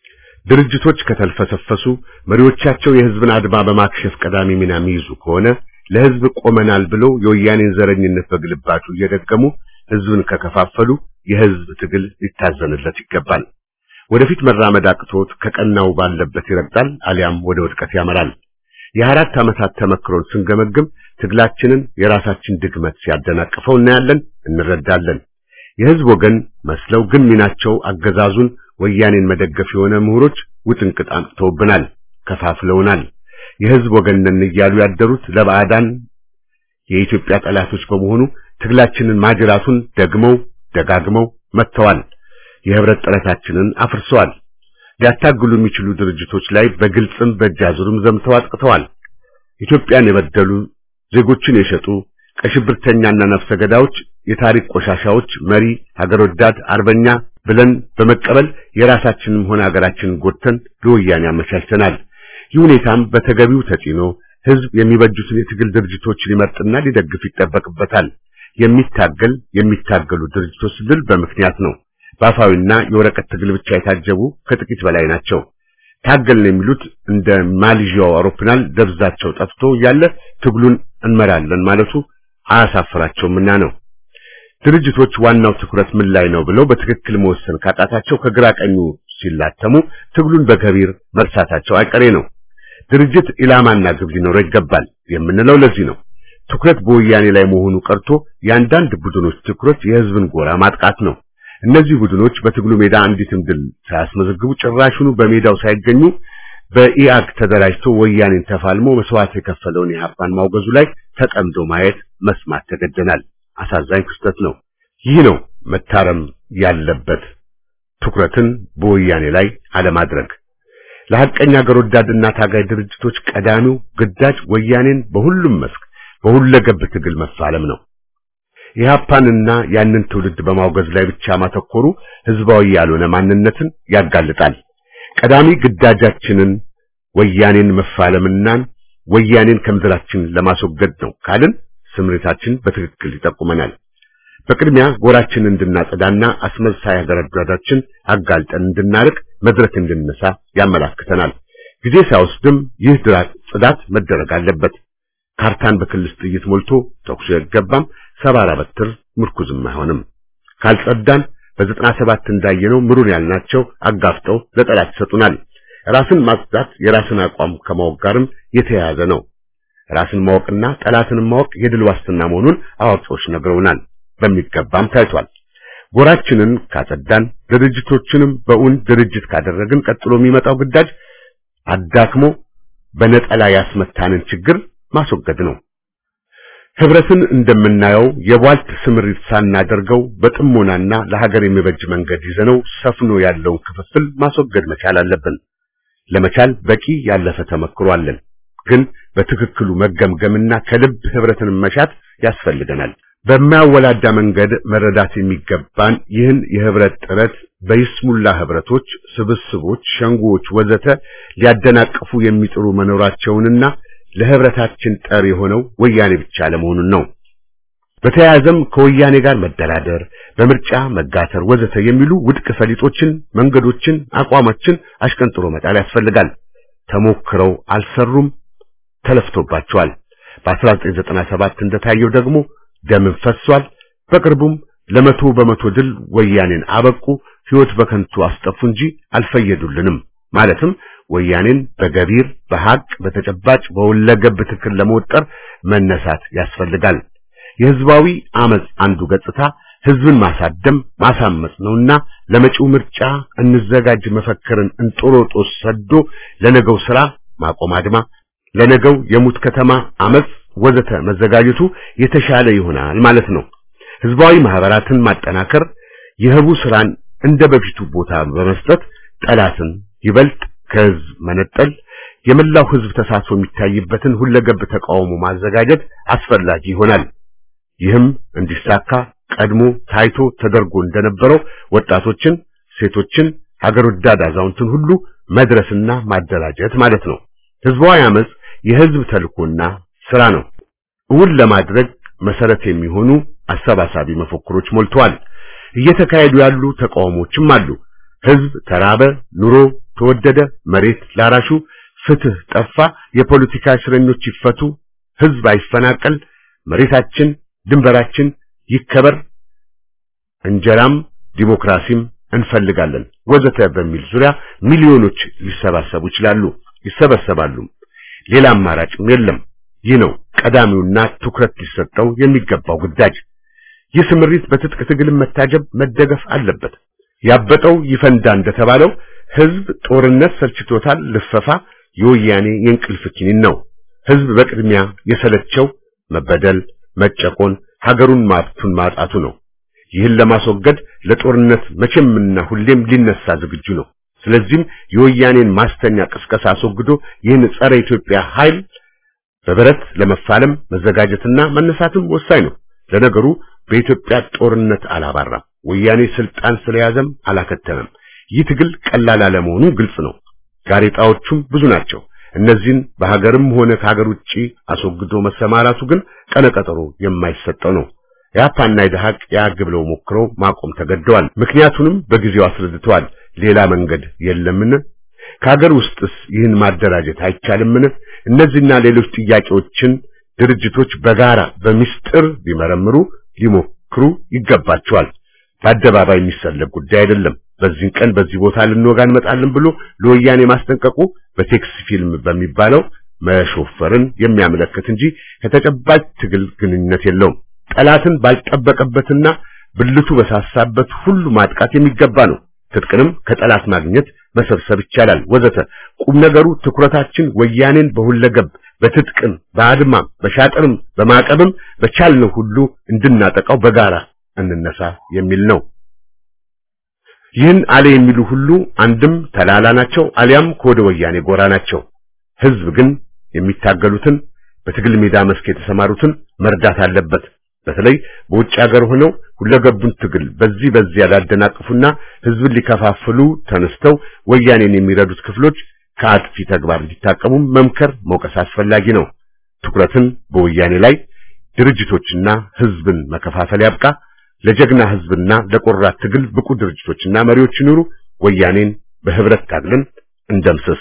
ድርጅቶች ከተልፈሰፈሱ መሪዎቻቸው የህዝብን አድማ በማክሸፍ ቀዳሚ ሚና የሚይዙ ከሆነ ለህዝብ ቆመናል ብለው የወያኔን ዘረኝነት በግልባጩ እየደገሙ ህዝብን ከከፋፈሉ የህዝብ ትግል ሊታዘንለት ይገባል። ወደፊት መራመድ አቅቶት ከቀናው ባለበት ይረግጣል፣ አሊያም ወደ ውድቀት ያመራል። የአራት ዓመታት ተመክሮን ስንገመግም ትግላችንን የራሳችን ድግመት ሲያደናቅፈው እናያለን፣ እንረዳለን። የህዝብ ወገን መስለው ግን ሚናቸው አገዛዙን ወያኔን መደገፍ የሆነ ምሁሮች ውጥንቅጥ አምጥተውብናል፣ ከፋፍለውናል። የህዝብ ወገን ነን እያሉ ያደሩት ለባዕዳን የኢትዮጵያ ጠላቶች በመሆኑ ትግላችንን ማጅራቱን ደግመው ደጋግመው መጥተዋል። የህብረት ጥረታችንን አፍርሰዋል። ሊያታግሉ የሚችሉ ድርጅቶች ላይ በግልጽም በእጃዙርም ዘምተው አጥቅተዋል። ኢትዮጵያን የበደሉ ዜጎችን የሸጡ ቀሽብርተኛና ነፍሰ ገዳዮች፣ የታሪክ ቆሻሻዎች መሪ ሀገር ወዳድ አርበኛ ብለን በመቀበል የራሳችንም ሆነ ሀገራችንን ጎድተን ለወያኔ አመቻችተናል። ይህ ሁኔታም በተገቢው ተጽዕኖ ህዝብ የሚበጁትን የትግል ድርጅቶች ሊመርጥና ሊደግፍ ይጠበቅበታል። የሚታገል የሚታገሉ ድርጅቶች ስንል በምክንያት ነው። በአፋዊና የወረቀት ትግል ብቻ የታጀቡ ከጥቂት በላይ ናቸው። ታገልን የሚሉት እንደ ማሌዥያው አውሮፕላን ደብዛቸው ጠፍቶ እያለ ትግሉን እንመራለን ማለቱ አያሳፍራቸውምና ነው። ድርጅቶች ዋናው ትኩረት ምን ላይ ነው ብለው በትክክል መወሰን ካጣታቸው ከግራ ቀኙ ሲላተሙ ትግሉን በገቢር መርሳታቸው አይቀሬ ነው። ድርጅት ኢላማና ግብ ሊኖረው ይገባል የምንለው ለዚህ ነው። ትኩረት በወያኔ ላይ መሆኑ ቀርቶ የአንዳንድ ቡድኖች ትኩረት የህዝብን ጎራ ማጥቃት ነው። እነዚህ ቡድኖች በትግሉ ሜዳ አንዲትም ድል ሳያስመዘግቡ ጭራሹኑ በሜዳው ሳይገኙ በኢአግ ተደራጅቶ ወያኔን ተፋልሞ መስዋዕት የከፈለውን የሀፓን ማውገዙ ላይ ተጠምዶ ማየት መስማት ተገደናል። አሳዛኝ ክስተት ነው። ይህ ነው መታረም ያለበት ትኩረትን በወያኔ ላይ አለማድረግ። ለሐቀኛ አገር ወዳድና ታጋይ ድርጅቶች ቀዳሚው ግዳጅ ወያኔን በሁሉም መስክ በሁለገብ ትግል መፋለም ነው። ኢህአፓንና ያንን ትውልድ በማውገዝ ላይ ብቻ ማተኮሩ ህዝባዊ ያልሆነ ማንነትን ያጋልጣል። ቀዳሚ ግዳጃችንን ወያኔን መፋለምናን ወያኔን ከምድራችን ለማስወገድ ነው ካልን ስምሪታችን በትክክል ይጠቁመናል። በቅድሚያ ጎራችንን እንድናጸዳና አስመሳይ አገረዳዳችን አጋልጠን እንድናርቅ መድረክ እንድንነሳ ያመላክተናል። ጊዜ ሳይወስድም ይህ ድራት ጽዳት መደረግ አለበት። ካርታን በክልስ ጥይት ሞልቶ ተኩስ አይገባም። ሰባራ በትር ምርኩዝም አይሆንም። ካልጸዳን በዘጠና ሰባት እንዳየነው ምሩን ያልናቸው አጋፍጠው ለጠላት ይሰጡናል። ራስን ማጽዳት የራስን አቋም ከማወቅ ጋርም የተያያዘ ነው። ራስን ማወቅና ጠላትን ማወቅ የድል ዋስትና መሆኑን አዋቂዎች ነግረውናል። በሚገባም ታይቷል። ጎራችንን ካጸዳን፣ ድርጅቶችንም በእውን ድርጅት ካደረግን ቀጥሎ የሚመጣው ግዳጅ አዳክሞ በነጠላ ያስመታንን ችግር ማስወገድ ነው። ህብረትን እንደምናየው የቧልት ስምሪት ሳናደርገው በጥሞናና ለሀገር የሚበጅ መንገድ ይዘነው ሰፍኖ ያለውን ክፍፍል ማስወገድ መቻል አለብን። ለመቻል በቂ ያለፈ ተመክሮ አለን። ግን በትክክሉ መገምገምና ከልብ ህብረትን መሻት ያስፈልገናል። በማያወላዳ መንገድ መረዳት የሚገባን ይህን የህብረት ጥረት በይስሙላ ህብረቶች፣ ስብስቦች፣ ሸንጎዎች ወዘተ ሊያደናቅፉ የሚጥሩ መኖራቸውንና ለህብረታችን ጠር የሆነው ወያኔ ብቻ ለመሆኑን ነው። በተያያዘም ከወያኔ ጋር መደራደር፣ በምርጫ መጋተር ወዘተ የሚሉ ውድቅ ፈሊጦችን፣ መንገዶችን፣ አቋማችን አሽቀንጥሮ መጣል ያስፈልጋል። ተሞክረው አልሰሩም፣ ተለፍቶባቸዋል። በ1997 እንደታየው ደግሞ ደምን ፈሷል። በቅርቡም ለመቶ በመቶ ድል ወያኔን አበቁ፣ ህይወት በከንቱ አስጠፉ እንጂ አልፈየዱልንም። ማለትም ወያኔን በገቢር በሐቅ በተጨባጭ በሁለገብ ትክክል ለመወጠር መነሳት ያስፈልጋል። የህዝባዊ አመጽ አንዱ ገጽታ ህዝብን ማሳደም ማሳመጽ ነውና ለመጪው ምርጫ እንዘጋጅ መፈክርን እንጦሮጦስ ሰዶ ለነገው ስራ ማቆም አድማ፣ ለነገው የሙት ከተማ አመጽ ወዘተ መዘጋጀቱ የተሻለ ይሆናል ማለት ነው። ህዝባዊ ማህበራትን ማጠናከር፣ የህቡ ስራን እንደ በፊቱ ቦታ በመስጠት ጠላትን ይበልጥ ከህዝብ መነጠል፣ የመላው ህዝብ ተሳትፎ የሚታይበትን ሁለገብ ተቃውሞ ማዘጋጀት አስፈላጊ ይሆናል። ይህም እንዲሳካ ቀድሞ ታይቶ ተደርጎ እንደነበረው ወጣቶችን፣ ሴቶችን፣ ሀገር ወዳድ አዛውንትን ሁሉ መድረስና ማደራጀት ማለት ነው። ህዝባዊ አመጽ የህዝብ ተልኮና ስራ ነው። እውን ለማድረግ መሰረት የሚሆኑ አሰባሳቢ መፈክሮች ሞልተዋል። እየተካሄዱ ያሉ ተቃውሞችም አሉ። ህዝብ ተራበ፣ ኑሮ ተወደደ፣ መሬት ላራሹ፣ ፍትህ ጠፋ፣ የፖለቲካ እስረኞች ይፈቱ፣ ህዝብ አይፈናቀል፣ መሬታችን ድንበራችን ይከበር፣ እንጀራም ዲሞክራሲም እንፈልጋለን ወዘተ በሚል ዙሪያ ሚሊዮኖች ሊሰባሰቡ ይችላሉ፣ ይሰበሰባሉ። ሌላ አማራጭም የለም። ይህ ነው ቀዳሚውና ትኩረት ሊሰጠው የሚገባው ግዳጅ። ይህ ስምሪት በትጥቅ ትግል መታጀብ መደገፍ አለበት። ያበጠው ይፈንዳ እንደተባለው ህዝብ ጦርነት ሰልችቶታል። ልፈፋ የወያኔ የእንቅልፍ ኪኒን ነው። ህዝብ በቅድሚያ የሰለቸው መበደል፣ መጨቆን፣ ሀገሩን ማብቱን ማጣቱ ነው። ይህን ለማስወገድ ለጦርነት መቼምና ሁሌም ሊነሳ ዝግጁ ነው። ስለዚህም የወያኔን ማስተኛ ቅስቀሳ አስወግዶ ይህን ጸረ ኢትዮጵያ ኃይል በብረት ለመፋለም መዘጋጀትና መነሳትም ወሳኝ ነው። ለነገሩ በኢትዮጵያ ጦርነት አላባራም። ወያኔ ስልጣን ስለያዘም አላከተመም። ይህ ትግል ቀላል አለመሆኑ ግልጽ ነው። ጋሬጣዎቹም ብዙ ናቸው። እነዚህን በሀገርም ሆነ ከሀገር ውጪ አስወግዶ መሰማራቱ ግን ቀነቀጠሮ የማይሰጠው ነው። የአፓና የደሃቅ ያግ ብለው ሞክረው ማቆም ተገደዋል። ምክንያቱንም በጊዜው አስረድተዋል። ሌላ መንገድ የለምን? ከሀገር ውስጥስ ይህን ማደራጀት አይቻልምን? እነዚህና ሌሎች ጥያቄዎችን ድርጅቶች በጋራ በሚስጥር ሊመረምሩ ሊሞክሩ ይገባቸዋል። በአደባባይ የሚሰለግ ጉዳይ አይደለም። በዚህን ቀን በዚህ ቦታ ልንወጋ እንመጣለን ብሎ ለወያኔ ማስጠንቀቁ በቴክስ ፊልም በሚባለው መሾፈርን የሚያመለክት እንጂ ከተጨባጭ ትግል ግንኙነት የለውም። ጠላትን ባልጠበቀበትና ብልቱ በሳሳበት ሁሉ ማጥቃት የሚገባ ነው። ትጥቅንም ከጠላት ማግኘት መሰብሰብ ይቻላል ወዘተ። ቁም ነገሩ ትኩረታችን ወያኔን በሁለገብ በትጥቅም በአድማም በሻጥርም በማዕቀብም በቻልነው ሁሉ እንድናጠቃው በጋራ እንነሳ የሚል ነው። ይህን አለ የሚሉ ሁሉ አንድም ተላላ ናቸው፣ አሊያም ከወደ ወያኔ ጎራ ናቸው። ህዝብ ግን የሚታገሉትን በትግል ሜዳ መስክ የተሰማሩትን መርዳት አለበት። በተለይ በውጭ ሀገር ሆነው ሁለገቡን ትግል በዚህ በዚህ ያላደናቅፉና ህዝብን ሊከፋፍሉ ተነስተው ወያኔን የሚረዱት ክፍሎች ከአጥፊ ተግባር እንዲታቀሙ መምከር መውቀስ አስፈላጊ ነው። ትኩረትን በወያኔ ላይ ድርጅቶችና ህዝብን መከፋፈል ያብቃ። ለጀግና ህዝብና ለቆራት ትግል ብቁ ድርጅቶችና መሪዎች ይኑሩ። ወያኔን በህብረት ታግለን እንደምስስ።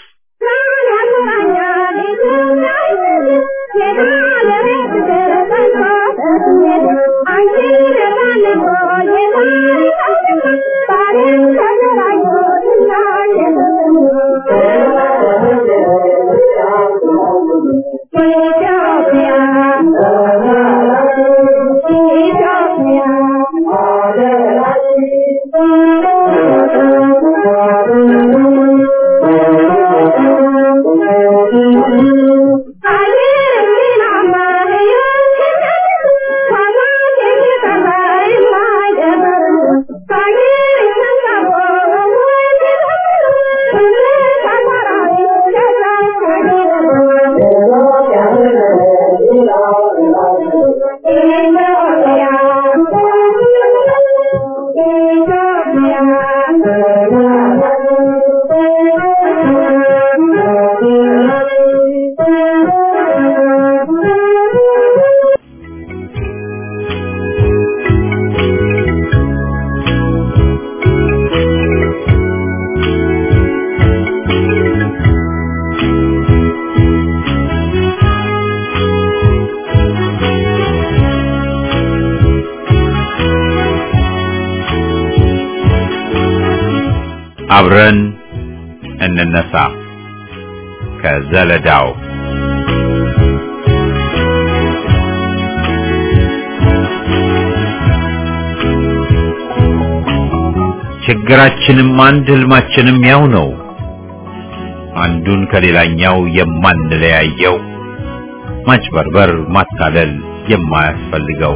አብረን እንነሳ ከዘለዳው ችግራችንም አንድ ህልማችንም ያው ነው። አንዱን ከሌላኛው የማንለያየው ማጭበርበር፣ ማታለል የማያስፈልገው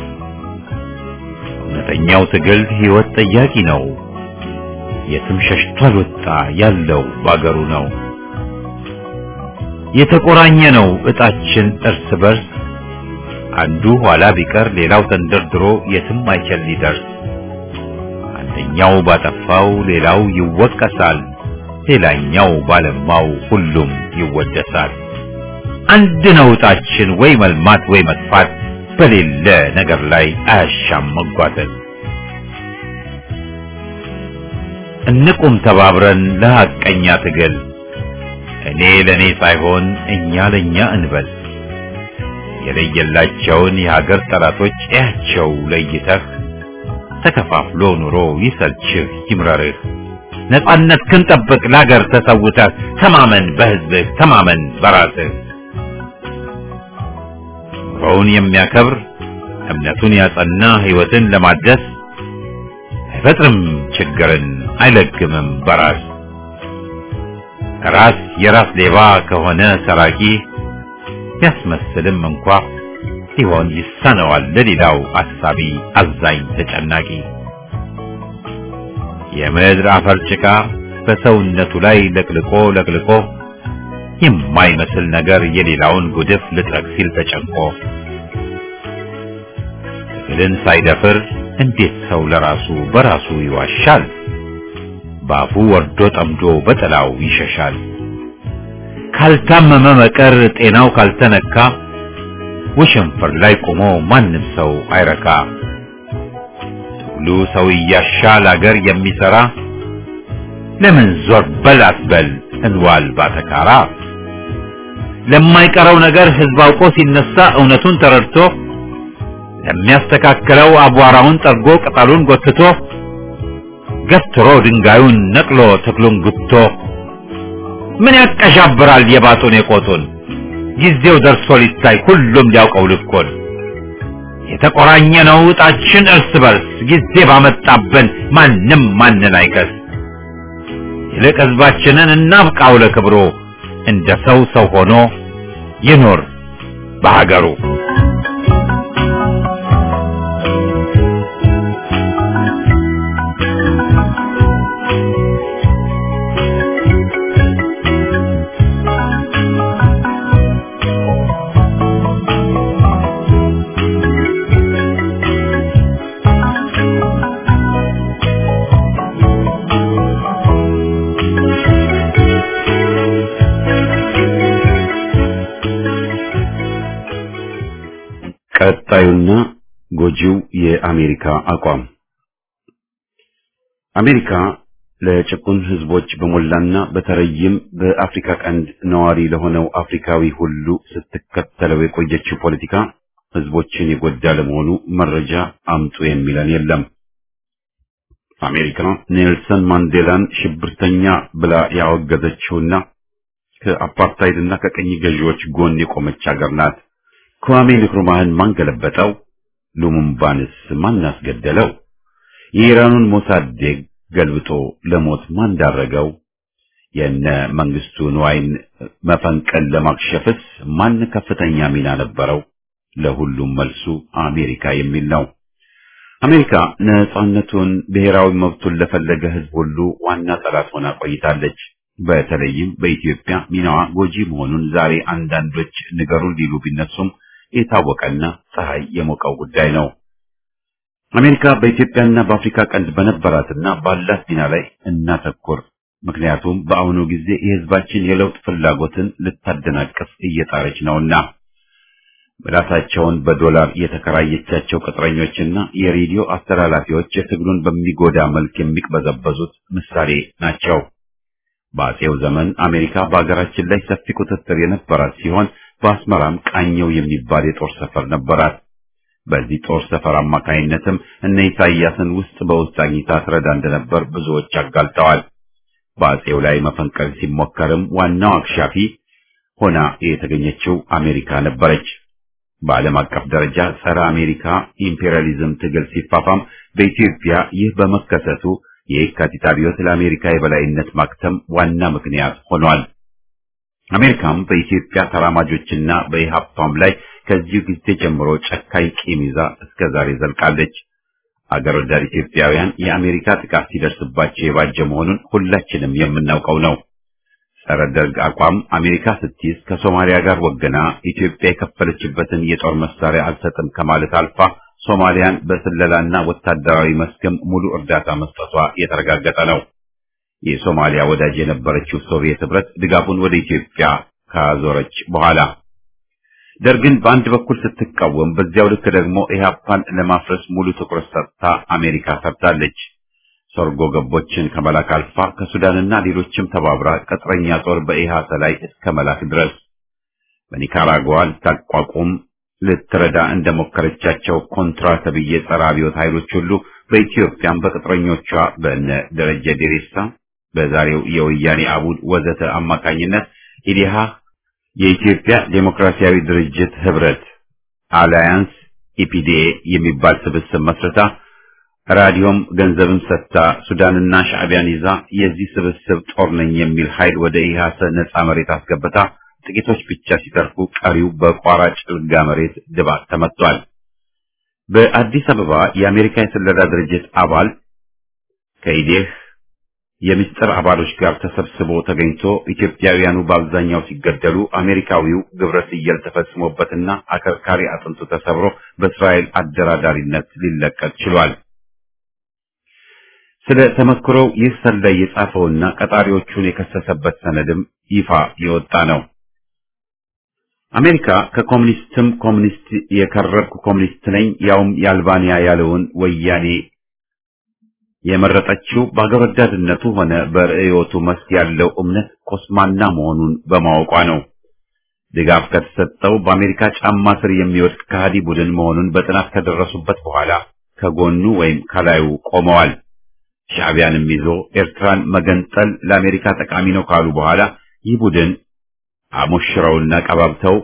እውነተኛው ትግል ህይወት ጠያቂ ነው። የትም ሸሽቶ አልወጣ ያለው ባገሩ ነው። የተቆራኘ ነው እጣችን እርስ በርስ አንዱ ኋላ ቢቀር ሌላው ተንደርድሮ የትም አይችል ሊደርስ። አንደኛው ባጠፋው ሌላው ይወቀሳል፣ ሌላኛው ባለማው ሁሉም ይወደሳል። አንድ ነው እጣችን ወይ መልማት ወይ መጥፋት፣ በሌለ ነገር ላይ አያሻም መጓተት። እንቁም ተባብረን ለሐቀኛ ትግል እኔ ለኔ ሳይሆን እኛ ለኛ እንበል የለየላቸውን የሀገር ጠላቶች እያቸው ለይተህ ተከፋፍሎ ኑሮ ይሰልችህ ይምረርህ ነጻነት ክንጠብቅ ለሀገር ተሰውተህ ተማመን በህዝብህ ተማመን በራስህ ኑሮውን የሚያከብር እምነቱን ያጸና ህይወትን ለማደስ አይፈጥርም ችግርን አይለግምም በራስ ራስ የራስ ሌባ ከሆነ ሰራቂ ቢያስመስልም እንኳ ሲሆን ይሳነዋል ለሌላው አሳቢ አዛኝ ተጨናቂ የምድር አፈር ጭቃ በሰውነቱ ላይ ለቅልቆ ለቅልቆ የማይመስል ነገር የሌላውን ጉድፍ ልጥረግ ሲል ተጨንቆ ትግልን ሳይደፍር እንዴት ሰው ለራሱ በራሱ ይዋሻል? ባፉ ወርዶ ጠምዶ በጥላው ይሸሻል። ካልታመመ መቀር ጤናው ካልተነካ ወሸንፈር ላይ ቆሞ ማንም ሰው አይረካ። ትግሉ ሰው እያሻል አገር የሚሰራ ለምን ዞር በል አትበል እንዋል ባተካራ። ለማይቀረው ነገር ህዝብ አውቆ ሲነሳ እውነቱን ተረድቶ ለሚያስተካክለው አቧራውን ጠርጎ ቅጠሉን ጎትቶ ገትሮ ድንጋዩን ነቅሎ ተክሉን ጉቶ ምን ያቀሻብራል የባጡን የቆጡን ጊዜው ደርሶ ሊታይ ሁሉም ሊያውቀው ልኮን የተቆራኘ ነው እጣችን እርስ በርስ ጊዜ ባመጣብን ማንም ማንን አይከስ ይልቅ ህዝባችንን እናብቃው ለክብሩ እንደ ሰው ሰው ሆኖ ይኖር በሀገሩ ቀጣዩና ጎጂው የአሜሪካ አቋም አሜሪካ ለጭቁን ህዝቦች በሞላና በተለይም በአፍሪካ ቀንድ ነዋሪ ለሆነው አፍሪካዊ ሁሉ ስትከተለው የቆየችው ፖለቲካ ህዝቦችን የጎዳ ለመሆኑ መረጃ አምጡ የሚለን የለም። አሜሪካ ኔልሰን ማንዴላን ሽብርተኛ ብላ ያወገዘችውና ከአፓርታይድና ከቀኝ ገዢዎች ጎን የቆመች ሀገር ናት። ክዋሜ ንክሩማህን ማን ገለበጠው? ሉሙምባንስ ማን አስገደለው? የኢራኑን ሞሳዴግ ገልብጦ ለሞት ማን ዳረገው? የነ መንግስቱ ንዋይን መፈንቀል ለማክሸፍስ ማን ከፍተኛ ሚና ነበረው? ለሁሉም መልሱ አሜሪካ የሚል ነው። አሜሪካ ነጻነቱን፣ ብሔራዊ መብቱን ለፈለገ ህዝብ ሁሉ ዋና ጠላት ሆና ቆይታለች። በተለይም በኢትዮጵያ ሚናዋ ጎጂ መሆኑን ዛሬ አንዳንዶች ንገሩን ሊሉ ቢነሱም የታወቀና ፀሐይ የሞቀው ጉዳይ ነው። አሜሪካ በኢትዮጵያና በአፍሪካ ቀንድ በነበራትና ባላት ሚና ላይ እናተኩር። ምክንያቱም በአሁኑ ጊዜ የህዝባችን የለውጥ ፍላጎትን ልታደናቅፍ እየጣረች ነውና። ምላሳቸውን በዶላር የተከራየቻቸው ቅጥረኞችና የሬዲዮ አስተላላፊዎች የትግሉን በሚጎዳ መልክ የሚቅበዘበዙት ምሳሌ ናቸው። በአጼው ዘመን አሜሪካ በሀገራችን ላይ ሰፊ ቁጥጥር የነበራት ሲሆን በአስመራም ቃኘው የሚባል የጦር ሰፈር ነበራት። በዚህ ጦር ሰፈር አማካይነትም እነ ኢሳያስን ውስጥ በውስጥ አግኝታ ትረዳ እንደነበር ብዙዎች አጋልጠዋል። በአጼው ላይ መፈንቀል ሲሞከርም ዋናው አክሻፊ ሆና የተገኘችው አሜሪካ ነበረች። በዓለም አቀፍ ደረጃ ጸረ አሜሪካ ኢምፔሪያሊዝም ትግል ሲፋፋም በኢትዮጵያ ይህ በመከሰቱ የየካቲት አብዮት ለአሜሪካ የበላይነት ማክተም ዋና ምክንያት ሆኗል። አሜሪካም በኢትዮጵያ ተራማጆችና በኢሃፓም ላይ ከዚሁ ጊዜ ጀምሮ ጨካኝ ቂም ይዛ እስከ ዛሬ ዘልቃለች። አገር ወዳድ ኢትዮጵያውያን የአሜሪካ ጥቃት ሲደርስባቸው የባጀ መሆኑን ሁላችንም የምናውቀው ነው። ጸረ ደርግ አቋም አሜሪካ ስትይዝ ከሶማሊያ ጋር ወገና ኢትዮጵያ የከፈለችበትን የጦር መሳሪያ አልሰጥም ከማለት አልፋ ሶማሊያን በስለላና ወታደራዊ መስክም ሙሉ እርዳታ መስጠቷ የተረጋገጠ ነው። የሶማሊያ ወዳጅ የነበረችው ሶቪየት ህብረት ድጋፉን ወደ ኢትዮጵያ ካዞረች በኋላ ደርግን በአንድ በኩል ስትቃወም፣ በዚያው ልክ ደግሞ ኢህአፓን ለማፍረስ ሙሉ ትኩረት ሰጥታ አሜሪካ ሰርታለች። ሰርጎ ገቦችን ከመላክ አልፋ ከሱዳንና ሌሎችም ተባብራ ቅጥረኛ ጦር በኢሃተ ላይ እስከ መላክ ድረስ በኒካራጓ ልታቋቁም ልትረዳ እንደሞከረቻቸው ኮንትራ ተብዬ ጸረ አብዮት ኃይሎች ሁሉ በኢትዮጵያም በቅጥረኞቿ በእነ ደረጀ ዴሬሳ በዛሬው የወያኔ አቡድ ወዘተ አማካኝነት ኢዲሃ የኢትዮጵያ ዴሞክራሲያዊ ድርጅት ህብረት አላያንስ ኢፒዲኤ የሚባል ስብስብ መስርታ ራዲዮም ገንዘብም ሰጥታ ሱዳንና ሻዕቢያን ይዛ የዚህ ስብስብ ጦር ነኝ የሚል ኃይል ወደ ኢህአሰ ነጻ መሬት አስገብታ ጥቂቶች ብቻ ሲተርፉ ቀሪው በቋራ ጭልጋ መሬት ድባቅ ተመቷል። በአዲስ አበባ የአሜሪካ የስለላ ድርጅት አባል ከኢዴህ የምስጢር አባሎች ጋር ተሰብስቦ ተገኝቶ ኢትዮጵያውያኑ በአብዛኛው ሲገደሉ አሜሪካዊው ግብረ ስየል ተፈጽሞበትና አከርካሪ አጥንቱ ተሰብሮ በእስራኤል አደራዳሪነት ሊለቀቅ ችሏል። ስለ ተመክሮው ይህ ሰላይ የጻፈውና ቀጣሪዎቹን የከሰሰበት ሰነድም ይፋ የወጣ ነው። አሜሪካ ከኮሙኒስትም ኮሙኒስት የከረብኩ ኮሙኒስት ነኝ ያውም የአልባንያ ያለውን ወያኔ የመረጠችው በአገር ወዳድነቱ ሆነ በርዕዮቱ መስክ ያለው እምነት ኮስማና መሆኑን በማወቋ ነው። ድጋፍ ከተሰጠው በአሜሪካ ጫማ ስር የሚወድቅ ከሃዲ ቡድን መሆኑን በጥናት ከደረሱበት በኋላ ከጎኑ ወይም ከላዩ ቆመዋል። ሻዕቢያንም ይዞ ኤርትራን መገንጠል ለአሜሪካ ጠቃሚ ነው ካሉ በኋላ ይህ ቡድን አሞሽረውና ቀባብተው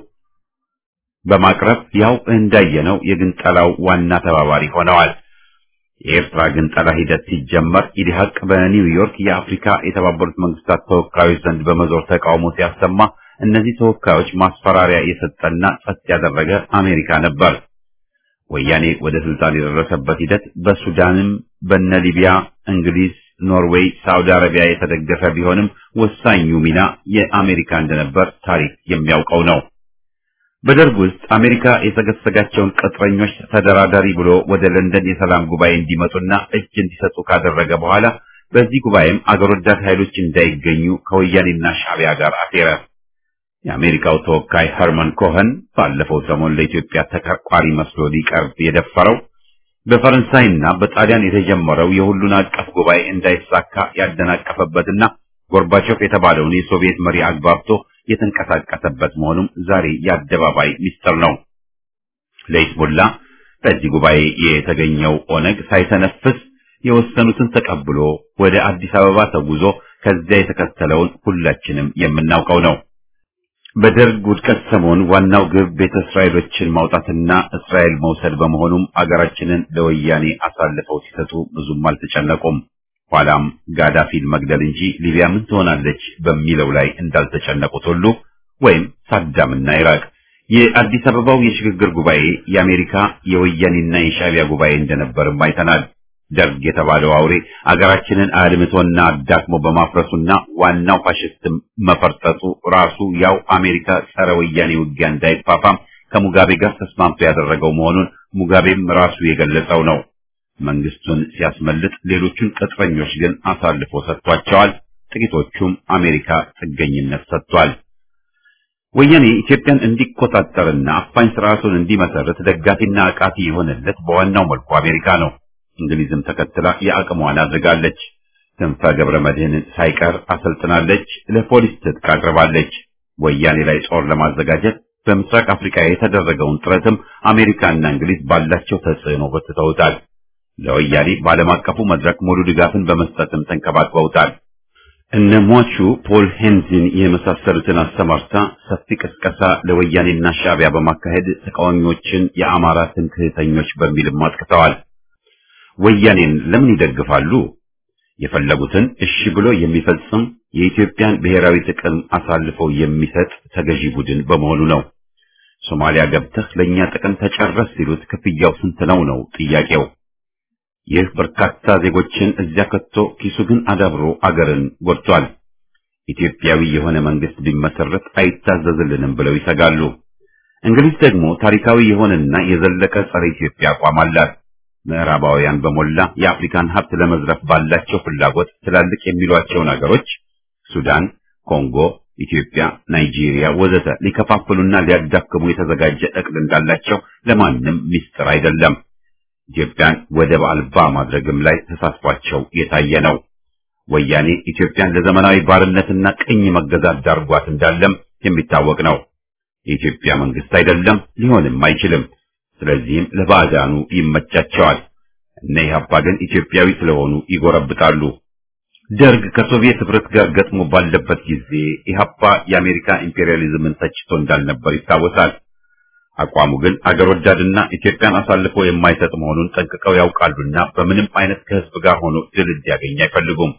በማቅረብ ያው እንዳየነው የግንጠላው ዋና ተባባሪ ሆነዋል። የኤርትራ ግንጠላ ሂደት ሲጀመር ኢዲሀቅ በኒውዮርክ የአፍሪካ የተባበሩት መንግስታት ተወካዮች ዘንድ በመዞር ተቃውሞ ሲያሰማ እነዚህ ተወካዮች ማስፈራሪያ የሰጠና ጸጥ ያደረገ አሜሪካ ነበር። ወያኔ ወደ ስልጣን የደረሰበት ሂደት በሱዳንም በነ ሊቢያ፣ እንግሊዝ፣ ኖርዌይ፣ ሳውዲ አረቢያ የተደገፈ ቢሆንም ወሳኙ ሚና የአሜሪካ እንደነበር ታሪክ የሚያውቀው ነው። በደርግ ውስጥ አሜሪካ የሰገሰጋቸውን ቅጥረኞች ተደራዳሪ ብሎ ወደ ለንደን የሰላም ጉባኤ እንዲመጡና እጅ እንዲሰጡ ካደረገ በኋላ በዚህ ጉባኤም አገር ወዳድ ኃይሎች እንዳይገኙ ከወያኔና ሻዕቢያ ጋር አሴረ። የአሜሪካው ተወካይ ኸርመን ኮኸን ባለፈው ሰሞን ለኢትዮጵያ ተቆርቋሪ መስሎ ሊቀርብ የደፈረው በፈረንሳይና በጣሊያን የተጀመረው የሁሉን አቀፍ ጉባኤ እንዳይሳካ ያደናቀፈበትና ጎርባቾቭ የተባለውን የሶቪየት መሪ አግባብቶ የተንቀሳቀሰበት መሆኑም ዛሬ የአደባባይ ሚስጥር ነው። ለሂዝቦላ በዚህ ጉባኤ የተገኘው ኦነግ ሳይተነፍስ የወሰኑትን ተቀብሎ ወደ አዲስ አበባ ተጉዞ ከዚያ የተከተለውን ሁላችንም የምናውቀው ነው። በደርግ ውድቀት ሰሞን ዋናው ግብ ቤተ እስራኤሎችን ማውጣትና እስራኤል መውሰድ በመሆኑም አገራችንን ለወያኔ አሳልፈው ሲሰጡ ብዙም አልተጨነቁም። ኋላም ጋዳፊን መግደል እንጂ ሊቢያ ምን ትሆናለች በሚለው ላይ እንዳልተጨነቁት ሁሉ ወይም ሳዳምና ኢራቅ የአዲስ አበባው የሽግግር ጉባኤ የአሜሪካ የወያኔና የሻዕቢያ ጉባኤ እንደነበርም አይተናል። ደርግ የተባለው አውሬ አገራችንን አድምቶና አዳክሞ በማፍረሱና ዋናው ፋሽስትም መፈርጠጡ ራሱ ያው አሜሪካ ጸረ ወያኔ ውጊያ እንዳይፋፋም ከሙጋቤ ጋር ተስማምቶ ያደረገው መሆኑን ሙጋቤም ራሱ የገለጸው ነው። መንግስቱን ሲያስመልጥ ሌሎቹን ቅጥረኞች ግን አሳልፎ ሰጥቷቸዋል። ጥቂቶቹም አሜሪካ ጥገኝነት ሰጥቷል። ወያኔ ኢትዮጵያን እንዲቆጣጠርና አፋኝ ስርዓቱን እንዲመሰርት ደጋፊና አቃፊ የሆነለት በዋናው መልኩ አሜሪካ ነው። እንግሊዝም ተከትላ የአቅሟን አድርጋለች። ክንፈ ገብረ መድህንን ሳይቀር አሰልጥናለች። ለፖሊስ ትጥቅ አቅርባለች። ወያኔ ላይ ጦር ለማዘጋጀት በምስራቅ አፍሪካ የተደረገውን ጥረትም አሜሪካና እንግሊዝ ባላቸው ተጽዕኖ በትተውታል። ለወያኔ በዓለም አቀፉ መድረክ ሙሉ ድጋፍን በመስጠትም ተንከባክበውታል። እነ ሟቹ ፖል ሄንዚን የመሳሰሉትን አሰማርታ ሰፊ ቅስቀሳ ለወያኔና ሻዕቢያ በማካሄድ ተቃዋሚዎችን የአማራ ትምክህተኞች በሚልም አጥቅተዋል። ወያኔን ለምን ይደግፋሉ? የፈለጉትን እሺ ብሎ የሚፈጽም የኢትዮጵያን ብሔራዊ ጥቅም አሳልፈው የሚሰጥ ተገዢ ቡድን በመሆኑ ነው። ሶማሊያ ገብተህ ለኛ ጥቅም ተጨረስ ሲሉት ክፍያው ስንት ነው ነው ጥያቄው። ይህ በርካታ ዜጎችን እዚያ ከቶ ኪሱ ግን አዳብሮ አገርን ጎድቷል። ኢትዮጵያዊ የሆነ መንግስት ቢመሰረት አይታዘዝልንም ብለው ይሰጋሉ። እንግሊዝ ደግሞ ታሪካዊ የሆነና የዘለቀ ጸረ ኢትዮጵያ አቋም አላት። ምዕራባውያን በሞላ የአፍሪካን ሀብት ለመዝረፍ ባላቸው ፍላጎት ትላልቅ የሚሏቸውን አገሮች ሱዳን፣ ኮንጎ፣ ኢትዮጵያ፣ ናይጄሪያ ወዘተ ሊከፋፍሉና ሊያዳክሙ የተዘጋጀ እቅድ እንዳላቸው ለማንም ሚስጥር አይደለም። ኢትዮጵያን ወደብ አልባ ማድረግም ላይ ተሳትፏቸው የታየ ነው። ወያኔ ኢትዮጵያን ለዘመናዊ ባርነትና ቅኝ መገዛት ዳርጓት እንዳለም የሚታወቅ ነው። የኢትዮጵያ መንግስት አይደለም፣ ሊሆንም አይችልም። ስለዚህም ለባዕዳኑ ይመቻቸዋል። እነ ኢህአፓ ግን ኢትዮጵያዊ ስለሆኑ ይጎረብጣሉ። ደርግ ከሶቪየት ህብረት ጋር ገጥሞ ባለበት ጊዜ ኢህአፓ የአሜሪካ ኢምፔሪያሊዝምን ተችቶ እንዳልነበር ይታወሳል። አቋሙ ግን አገር ወዳድና ኢትዮጵያን አሳልፎ የማይሰጥ መሆኑን ጠንቅቀው ያውቃሉና በምንም አይነት ከህዝብ ጋር ሆኖ ድል እንዲያገኝ አይፈልጉም።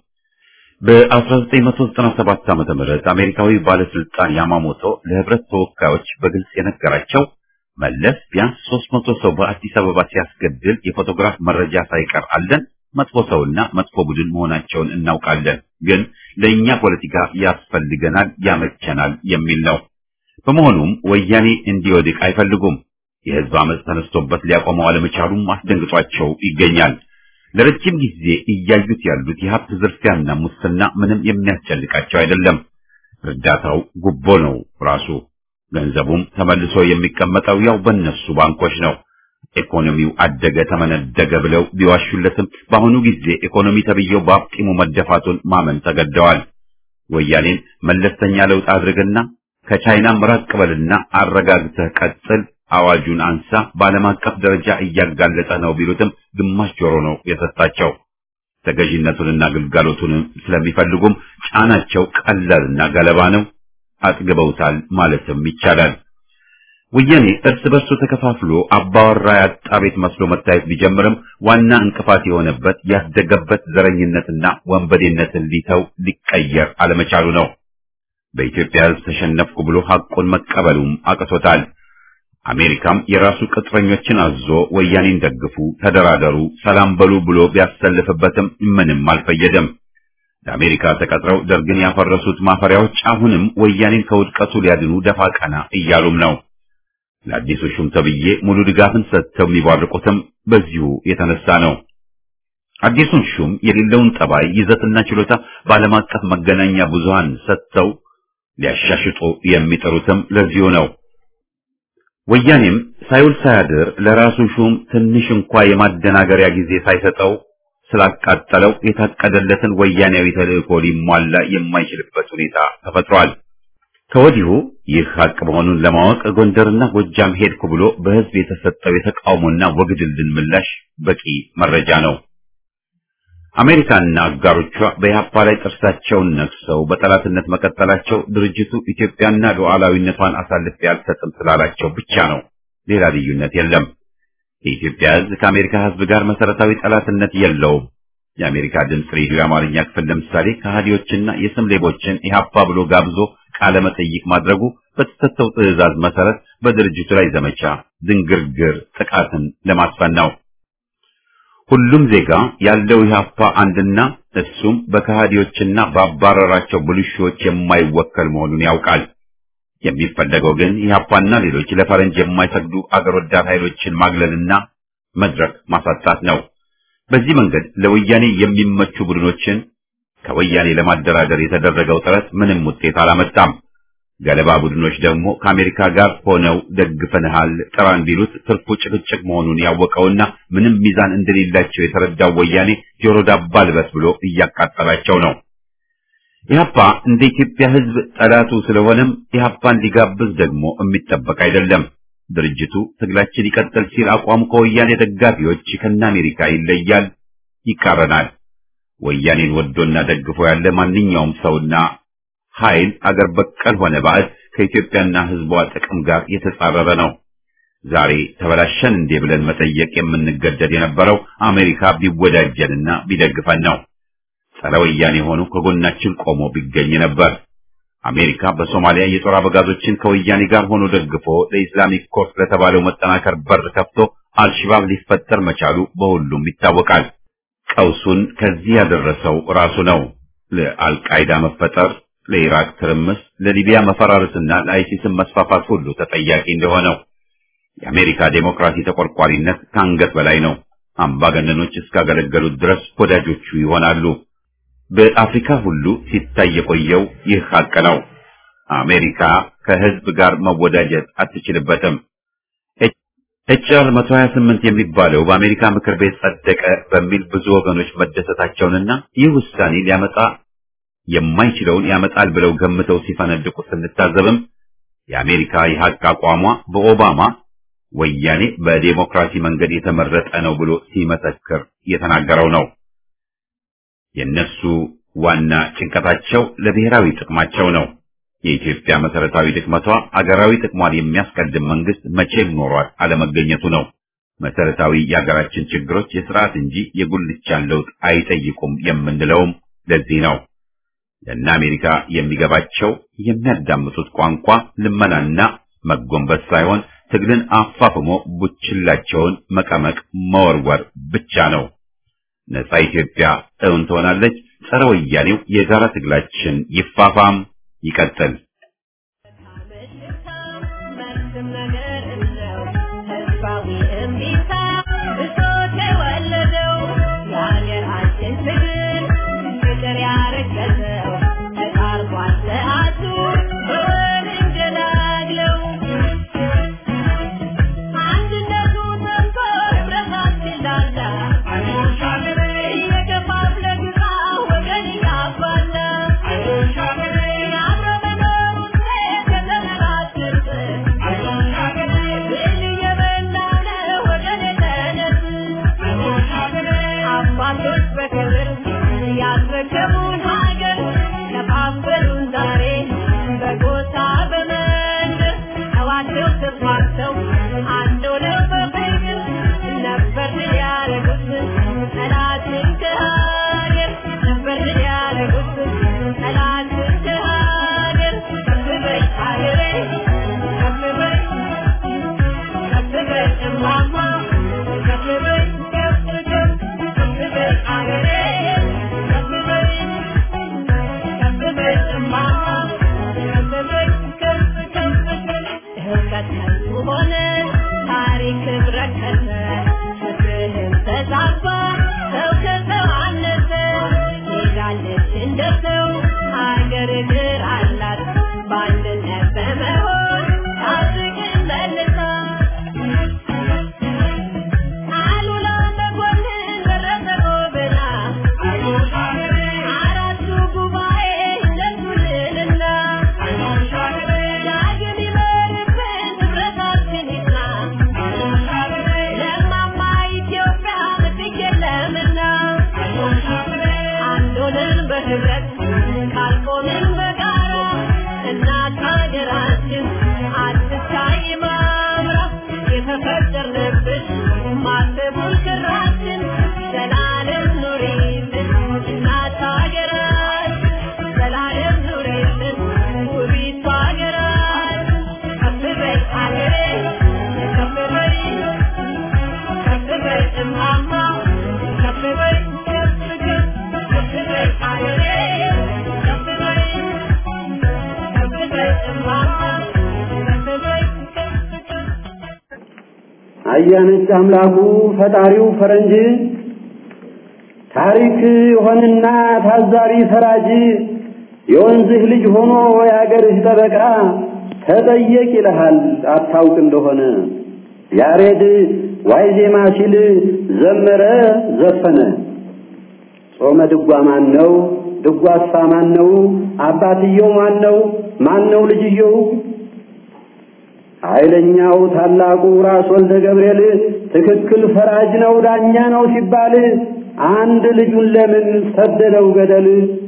በ1997 ዓመተ ምህረት አሜሪካዊ ባለስልጣን ያማሞቶ ለህብረት ተወካዮች በግልጽ የነገራቸው መለስ ቢያንስ 300 ሰው በአዲስ አበባ ሲያስገድል የፎቶግራፍ መረጃ ሳይቀር አለን። መጥፎ ሰውና መጥፎ ቡድን መሆናቸውን እናውቃለን፣ ግን ለእኛ ፖለቲካ ያስፈልገናል፣ ያመቸናል የሚል ነው። በመሆኑም ወያኔ እንዲወድቅ አይፈልጉም። የህዝብ አመፅ ተነስቶበት ሊያቆመው አለመቻሉም አስደንግጧቸው ይገኛል። ለረጅም ጊዜ እያዩት ያሉት የሀብት ዝርፊያና ሙስና ምንም የሚያስጨንቃቸው አይደለም። እርዳታው ጉቦ ነው ራሱ። ገንዘቡም ተመልሶ የሚቀመጠው ያው በእነሱ ባንኮች ነው። ኢኮኖሚው አደገ ተመነደገ ብለው ቢዋሹለትም በአሁኑ ጊዜ ኢኮኖሚ ተብዬው በአፍጢሙ መደፋቱን ማመን ተገደዋል። ወያኔን መለስተኛ ለውጥ አድርግና ከቻይናም ራቅ በልና አረጋግተህ ቀጥል፣ አዋጁን አንሳ፣ በዓለም አቀፍ ደረጃ እያጋለጠ ነው ቢሉትም ግማሽ ጆሮ ነው የሰጣቸው። ተገዥነቱንና ግልጋሎቱን ስለሚፈልጉም ጫናቸው ቀላልና ገለባ ነው። አጥግበውታል ማለትም ይቻላል። ወያኔ እርስ በርሱ ተከፋፍሎ አባወራ ያጣ ቤት መስሎ መታየት ቢጀምርም ዋና እንቅፋት የሆነበት ያደገበት ዘረኝነትና ወንበዴነትን ሊተው ሊቀየር አለመቻሉ ነው። በኢትዮጵያ ሕዝብ ተሸነፍኩ ብሎ ሐቁን መቀበሉም አቅቶታል። አሜሪካም የራሱ ቅጥረኞችን አዞ ወያኔን ደግፉ፣ ተደራደሩ፣ ሰላም በሉ ብሎ ቢያሰልፍበትም ምንም አልፈየደም። ለአሜሪካ ተቀጥረው ደርግን ያፈረሱት ማፈሪያዎች አሁንም ወያኔን ከውድቀቱ ሊያድኑ ደፋ ቀና እያሉም ነው። ለአዲሱ ሹም ተብዬ ሙሉ ድጋፍን ሰጥተው የሚባርቁትም በዚሁ የተነሳ ነው። አዲሱን ሹም የሌለውን ጠባይ ይዘትና ችሎታ በዓለም አቀፍ መገናኛ ብዙሃን ሰጥተው ሊያሻሽጡ የሚጥሩትም ለዚሁ ነው። ወያኔም ሳይውል ሳያድር ለራሱ ሹም ትንሽ እንኳ የማደናገሪያ ጊዜ ሳይሰጠው ስላቃጠለው የታቀደለትን ወያኔያዊ ተልእኮ ሊሟላ የማይችልበት ሁኔታ ተፈጥሯል። ከወዲሁ ይህ ሀቅ መሆኑን ለማወቅ ጎንደርና ጎጃም ሄድኩ ብሎ በሕዝብ የተሰጠው የተቃውሞና ወግድልን ምላሽ በቂ መረጃ ነው። አሜሪካና አጋሮቿ በኢህአፓ ላይ ጥርሳቸውን ነክሰው በጠላትነት መቀጠላቸው ድርጅቱ ኢትዮጵያና ሉዓላዊነቷን አሳልፌ አልሰጥም ስላላቸው ብቻ ነው። ሌላ ልዩነት የለም። የኢትዮጵያ ሕዝብ ከአሜሪካ ሕዝብ ጋር መሰረታዊ ጠላትነት የለውም። የአሜሪካ ድምፅ ሬዲዮ የአማርኛ ክፍል ለምሳሌ ከሃዲዎችና የስም ሌቦችን ኢህአፓ ብሎ ጋብዞ ቃለ መጠይቅ ማድረጉ በተሰጠው ትዕዛዝ መሰረት በድርጅቱ ላይ ዘመቻ ድንግርግር ጥቃትን ለማስፈን ነው። ሁሉም ዜጋ ያለው ኢህአፓ አንድና እሱም በከሃዲዎችና ባባረራቸው ብልሹዎች የማይወከል መሆኑን ያውቃል። የሚፈለገው ግን ኢህአፓና ሌሎች ለፈረንጅ የማይሰግዱ አገር ወዳድ ኃይሎችን ማግለልና መድረክ ማሳጣት ነው። በዚህ መንገድ ለወያኔ የሚመቹ ቡድኖችን ከወያኔ ለማደራደር የተደረገው ጥረት ምንም ውጤት አላመጣም። ገለባ ቡድኖች ደግሞ ከአሜሪካ ጋር ሆነው ደግፈንሃል ጥራን ቢሉት ትርፉ ጭቅጭቅ መሆኑን ያወቀውና ምንም ሚዛን እንደሌላቸው የተረዳው ወያኔ ጆሮ ዳባ ልበስ ብሎ እያቃጠላቸው ነው። ኢህአፓ እንደ ኢትዮጵያ ሕዝብ ጠላቱ ስለሆነም ኢህአፓን ሊጋብዝ ደግሞ የሚጠበቅ አይደለም። ድርጅቱ ትግላችን ይቀጥል ሲል አቋሙ ከወያኔ ደጋፊዎች ከነ አሜሪካ ይለያል፣ ይቃረናል። ወያኔን ወዶና ደግፎ ያለ ማንኛውም ሰውና ኃይል አገር በቀል ሆነ ባዕድ ከኢትዮጵያና ሕዝቧ ጥቅም ጋር የተጻረረ ነው። ዛሬ ተበላሸን እንዴ ብለን መጠየቅ የምንገደድ የነበረው አሜሪካ ቢወዳጀንና ቢደግፈን ነው። ጸረ ወያኔ ሆኖ ከጎናችን ቆሞ ቢገኝ ነበር። አሜሪካ በሶማሊያ የጦር አበጋዞችን ከወያኔ ጋር ሆኖ ደግፎ ለኢስላሚክ ኮርስ ለተባለው መጠናከር በር ከፍቶ አልሽባብ ሊፈጠር መቻሉ በሁሉም ይታወቃል። ቀውሱን ከዚህ ያደረሰው ራሱ ነው። ለአልቃይዳ መፈጠር፣ ለኢራቅ ትርምስ፣ ለሊቢያ መፈራረስና ለአይሲስን መስፋፋት ሁሉ ተጠያቂ እንደሆነው የአሜሪካ ዴሞክራሲ ተቆርቋሪነት ከአንገት በላይ ነው። አምባገነኖች እስካገለገሉት ድረስ ወዳጆቹ ይሆናሉ። በአፍሪካ ሁሉ ሲታይ የቆየው ይህ ሀቅ ነው። አሜሪካ ከህዝብ ጋር መወዳጀት አትችልበትም። ኤችአር 128 የሚባለው በአሜሪካ ምክር ቤት ጸደቀ በሚል ብዙ ወገኖች መደሰታቸውንና ይህ ውሳኔ ሊያመጣ የማይችለውን ያመጣል ብለው ገምተው ሲፈነድቁ ስንታዘብም የአሜሪካ የሀቅ አቋሟ በኦባማ ወያኔ በዴሞክራሲ መንገድ የተመረጠ ነው ብሎ ሲመሰክር የተናገረው ነው። የነሱ ዋና ጭንቀታቸው ለብሔራዊ ጥቅማቸው ነው። የኢትዮጵያ መሰረታዊ ድክመቷ አገራዊ ጥቅሟን የሚያስቀድም መንግስት መቼም ኖሯል አለመገኘቱ ነው። መሰረታዊ የሀገራችን ችግሮች የስርዓት እንጂ የጉልቻን ለውጥ አይጠይቁም የምንለውም ለዚህ ነው። ለእነ አሜሪካ የሚገባቸው የሚያዳምጡት ቋንቋ ልመናና መጎንበስ ሳይሆን ትግልን አፋፍሞ ቡችላቸውን መቀመቅ መወርወር ብቻ ነው። ነጻ ኢትዮጵያ እውን ትሆናለች። ጸረ ወያኔው የጋራ ትግላችን ይፋፋም ይቀጥል። አያነች አምላኩ ፈጣሪው ፈረንጅ ታሪክ ሆንና ታዛቢ ፈራጅ የወንዝህ ልጅ ሆኖ የአገርህ ጠበቃ ተጠየቅ ይልሃል አታውቅ እንደሆነ ያሬድ ዋይ ዜማ ሲል ዘመረ ዘፈነ ጾመ ድጓ ማን ነው ድጓሳ ማን ነው አባትየው ማን ነው ማን ነው ልጅየው ኃይለኛው ታላቁ ራስ ወልደ ገብርኤል ትክክል ፈራጅ ነው ዳኛ ነው ሲባል አንድ ልጁን ለምን ሰደደው ገደል?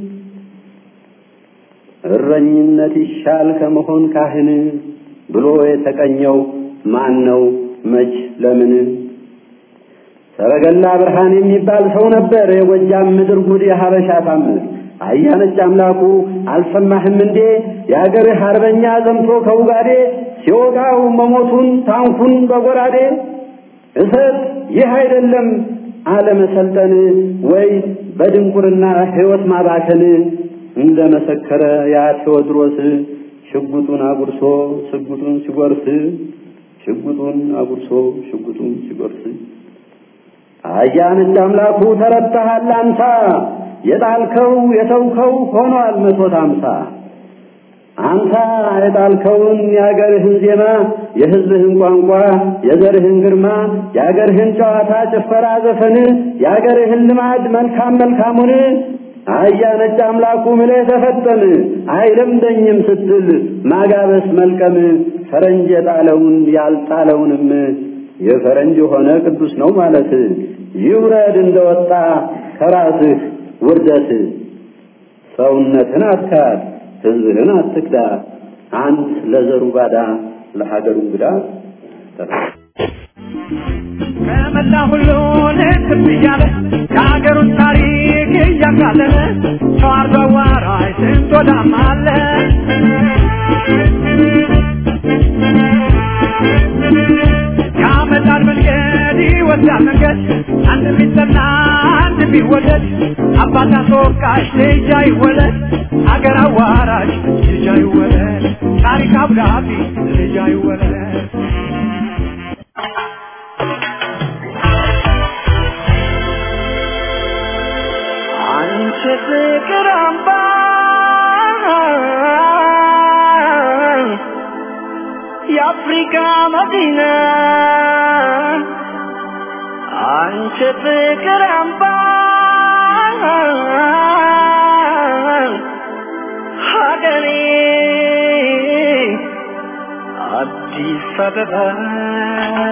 እረኝነት ይሻል ከመሆን ካህን ብሎ የተቀኘው ማን ነው መች ለምን? ሰረገላ ብርሃን የሚባል ሰው ነበር የጎጃም ምድር ጉድ የሀበሻ ታምር አያነች አምላኩ አልሰማህም እንዴ የአገርህ አርበኛ ዘምቶ ከውጋዴ ሲወጋው መሞቱን ታንኩን በጎራዴ እሰት ይህ አይደለም አለመሰልጠን ወይ በድንቁርና ሕይወት ማባከን እንደ መሰከረ ያ ቴዎድሮስ ሽጉጡን አጉርሶ ሽጉጡን ሲጎርስ ሽጉጡን አጉርሶ ሽጉጡን ሲጎርስ አያነች አምላኩ ተረታሃል አንታ የጣልከው የተውከው ሆኗል መቶት አምሳ አንተ የጣልከውን የአገርህን ዜማ የሕዝብህን ቋንቋ የዘርህን ግርማ የአገርህን ጨዋታ ጭፈራ ዘፈን የአገርህን ልማድ መልካም መልካሙን አህያ ነጭ አምላኩ ምለህ ተፈጠም አይለምደኝም ስትል ማጋበስ መልቀም ፈረንጅ የጣለውን ያልጣለውንም የፈረንጅ የሆነ ቅዱስ ነው ማለት ይውረድ እንደወጣ ከራስህ ውርደት ሰውነትን አትካድ ሕዝብህን አትክዳ አንት ለዘሩ ባዳ ለሀገሩ እንግዳ ከመላ ሁሉን ትብ እያለ የሀገሩን ታሪክ እያቃለለ ተዋርዶ አዋራጅ ስንት ወዳም አለ ያመጣል መንገድ ይወስዳል መንገድ አንድ ቢጠና አንድ ቢወደድ አባት አስወቃሽ ልጅ አይወለድ አገር አዋራጅ ልጅ አይወለድ ታሪክ አብዳቢ ልጅ አይወለድ አንቺ ፍቅር አምባ የአፍሪካ መዲና አንቺ ፍቅር አምባ ሀገሬ አዲስ አበባ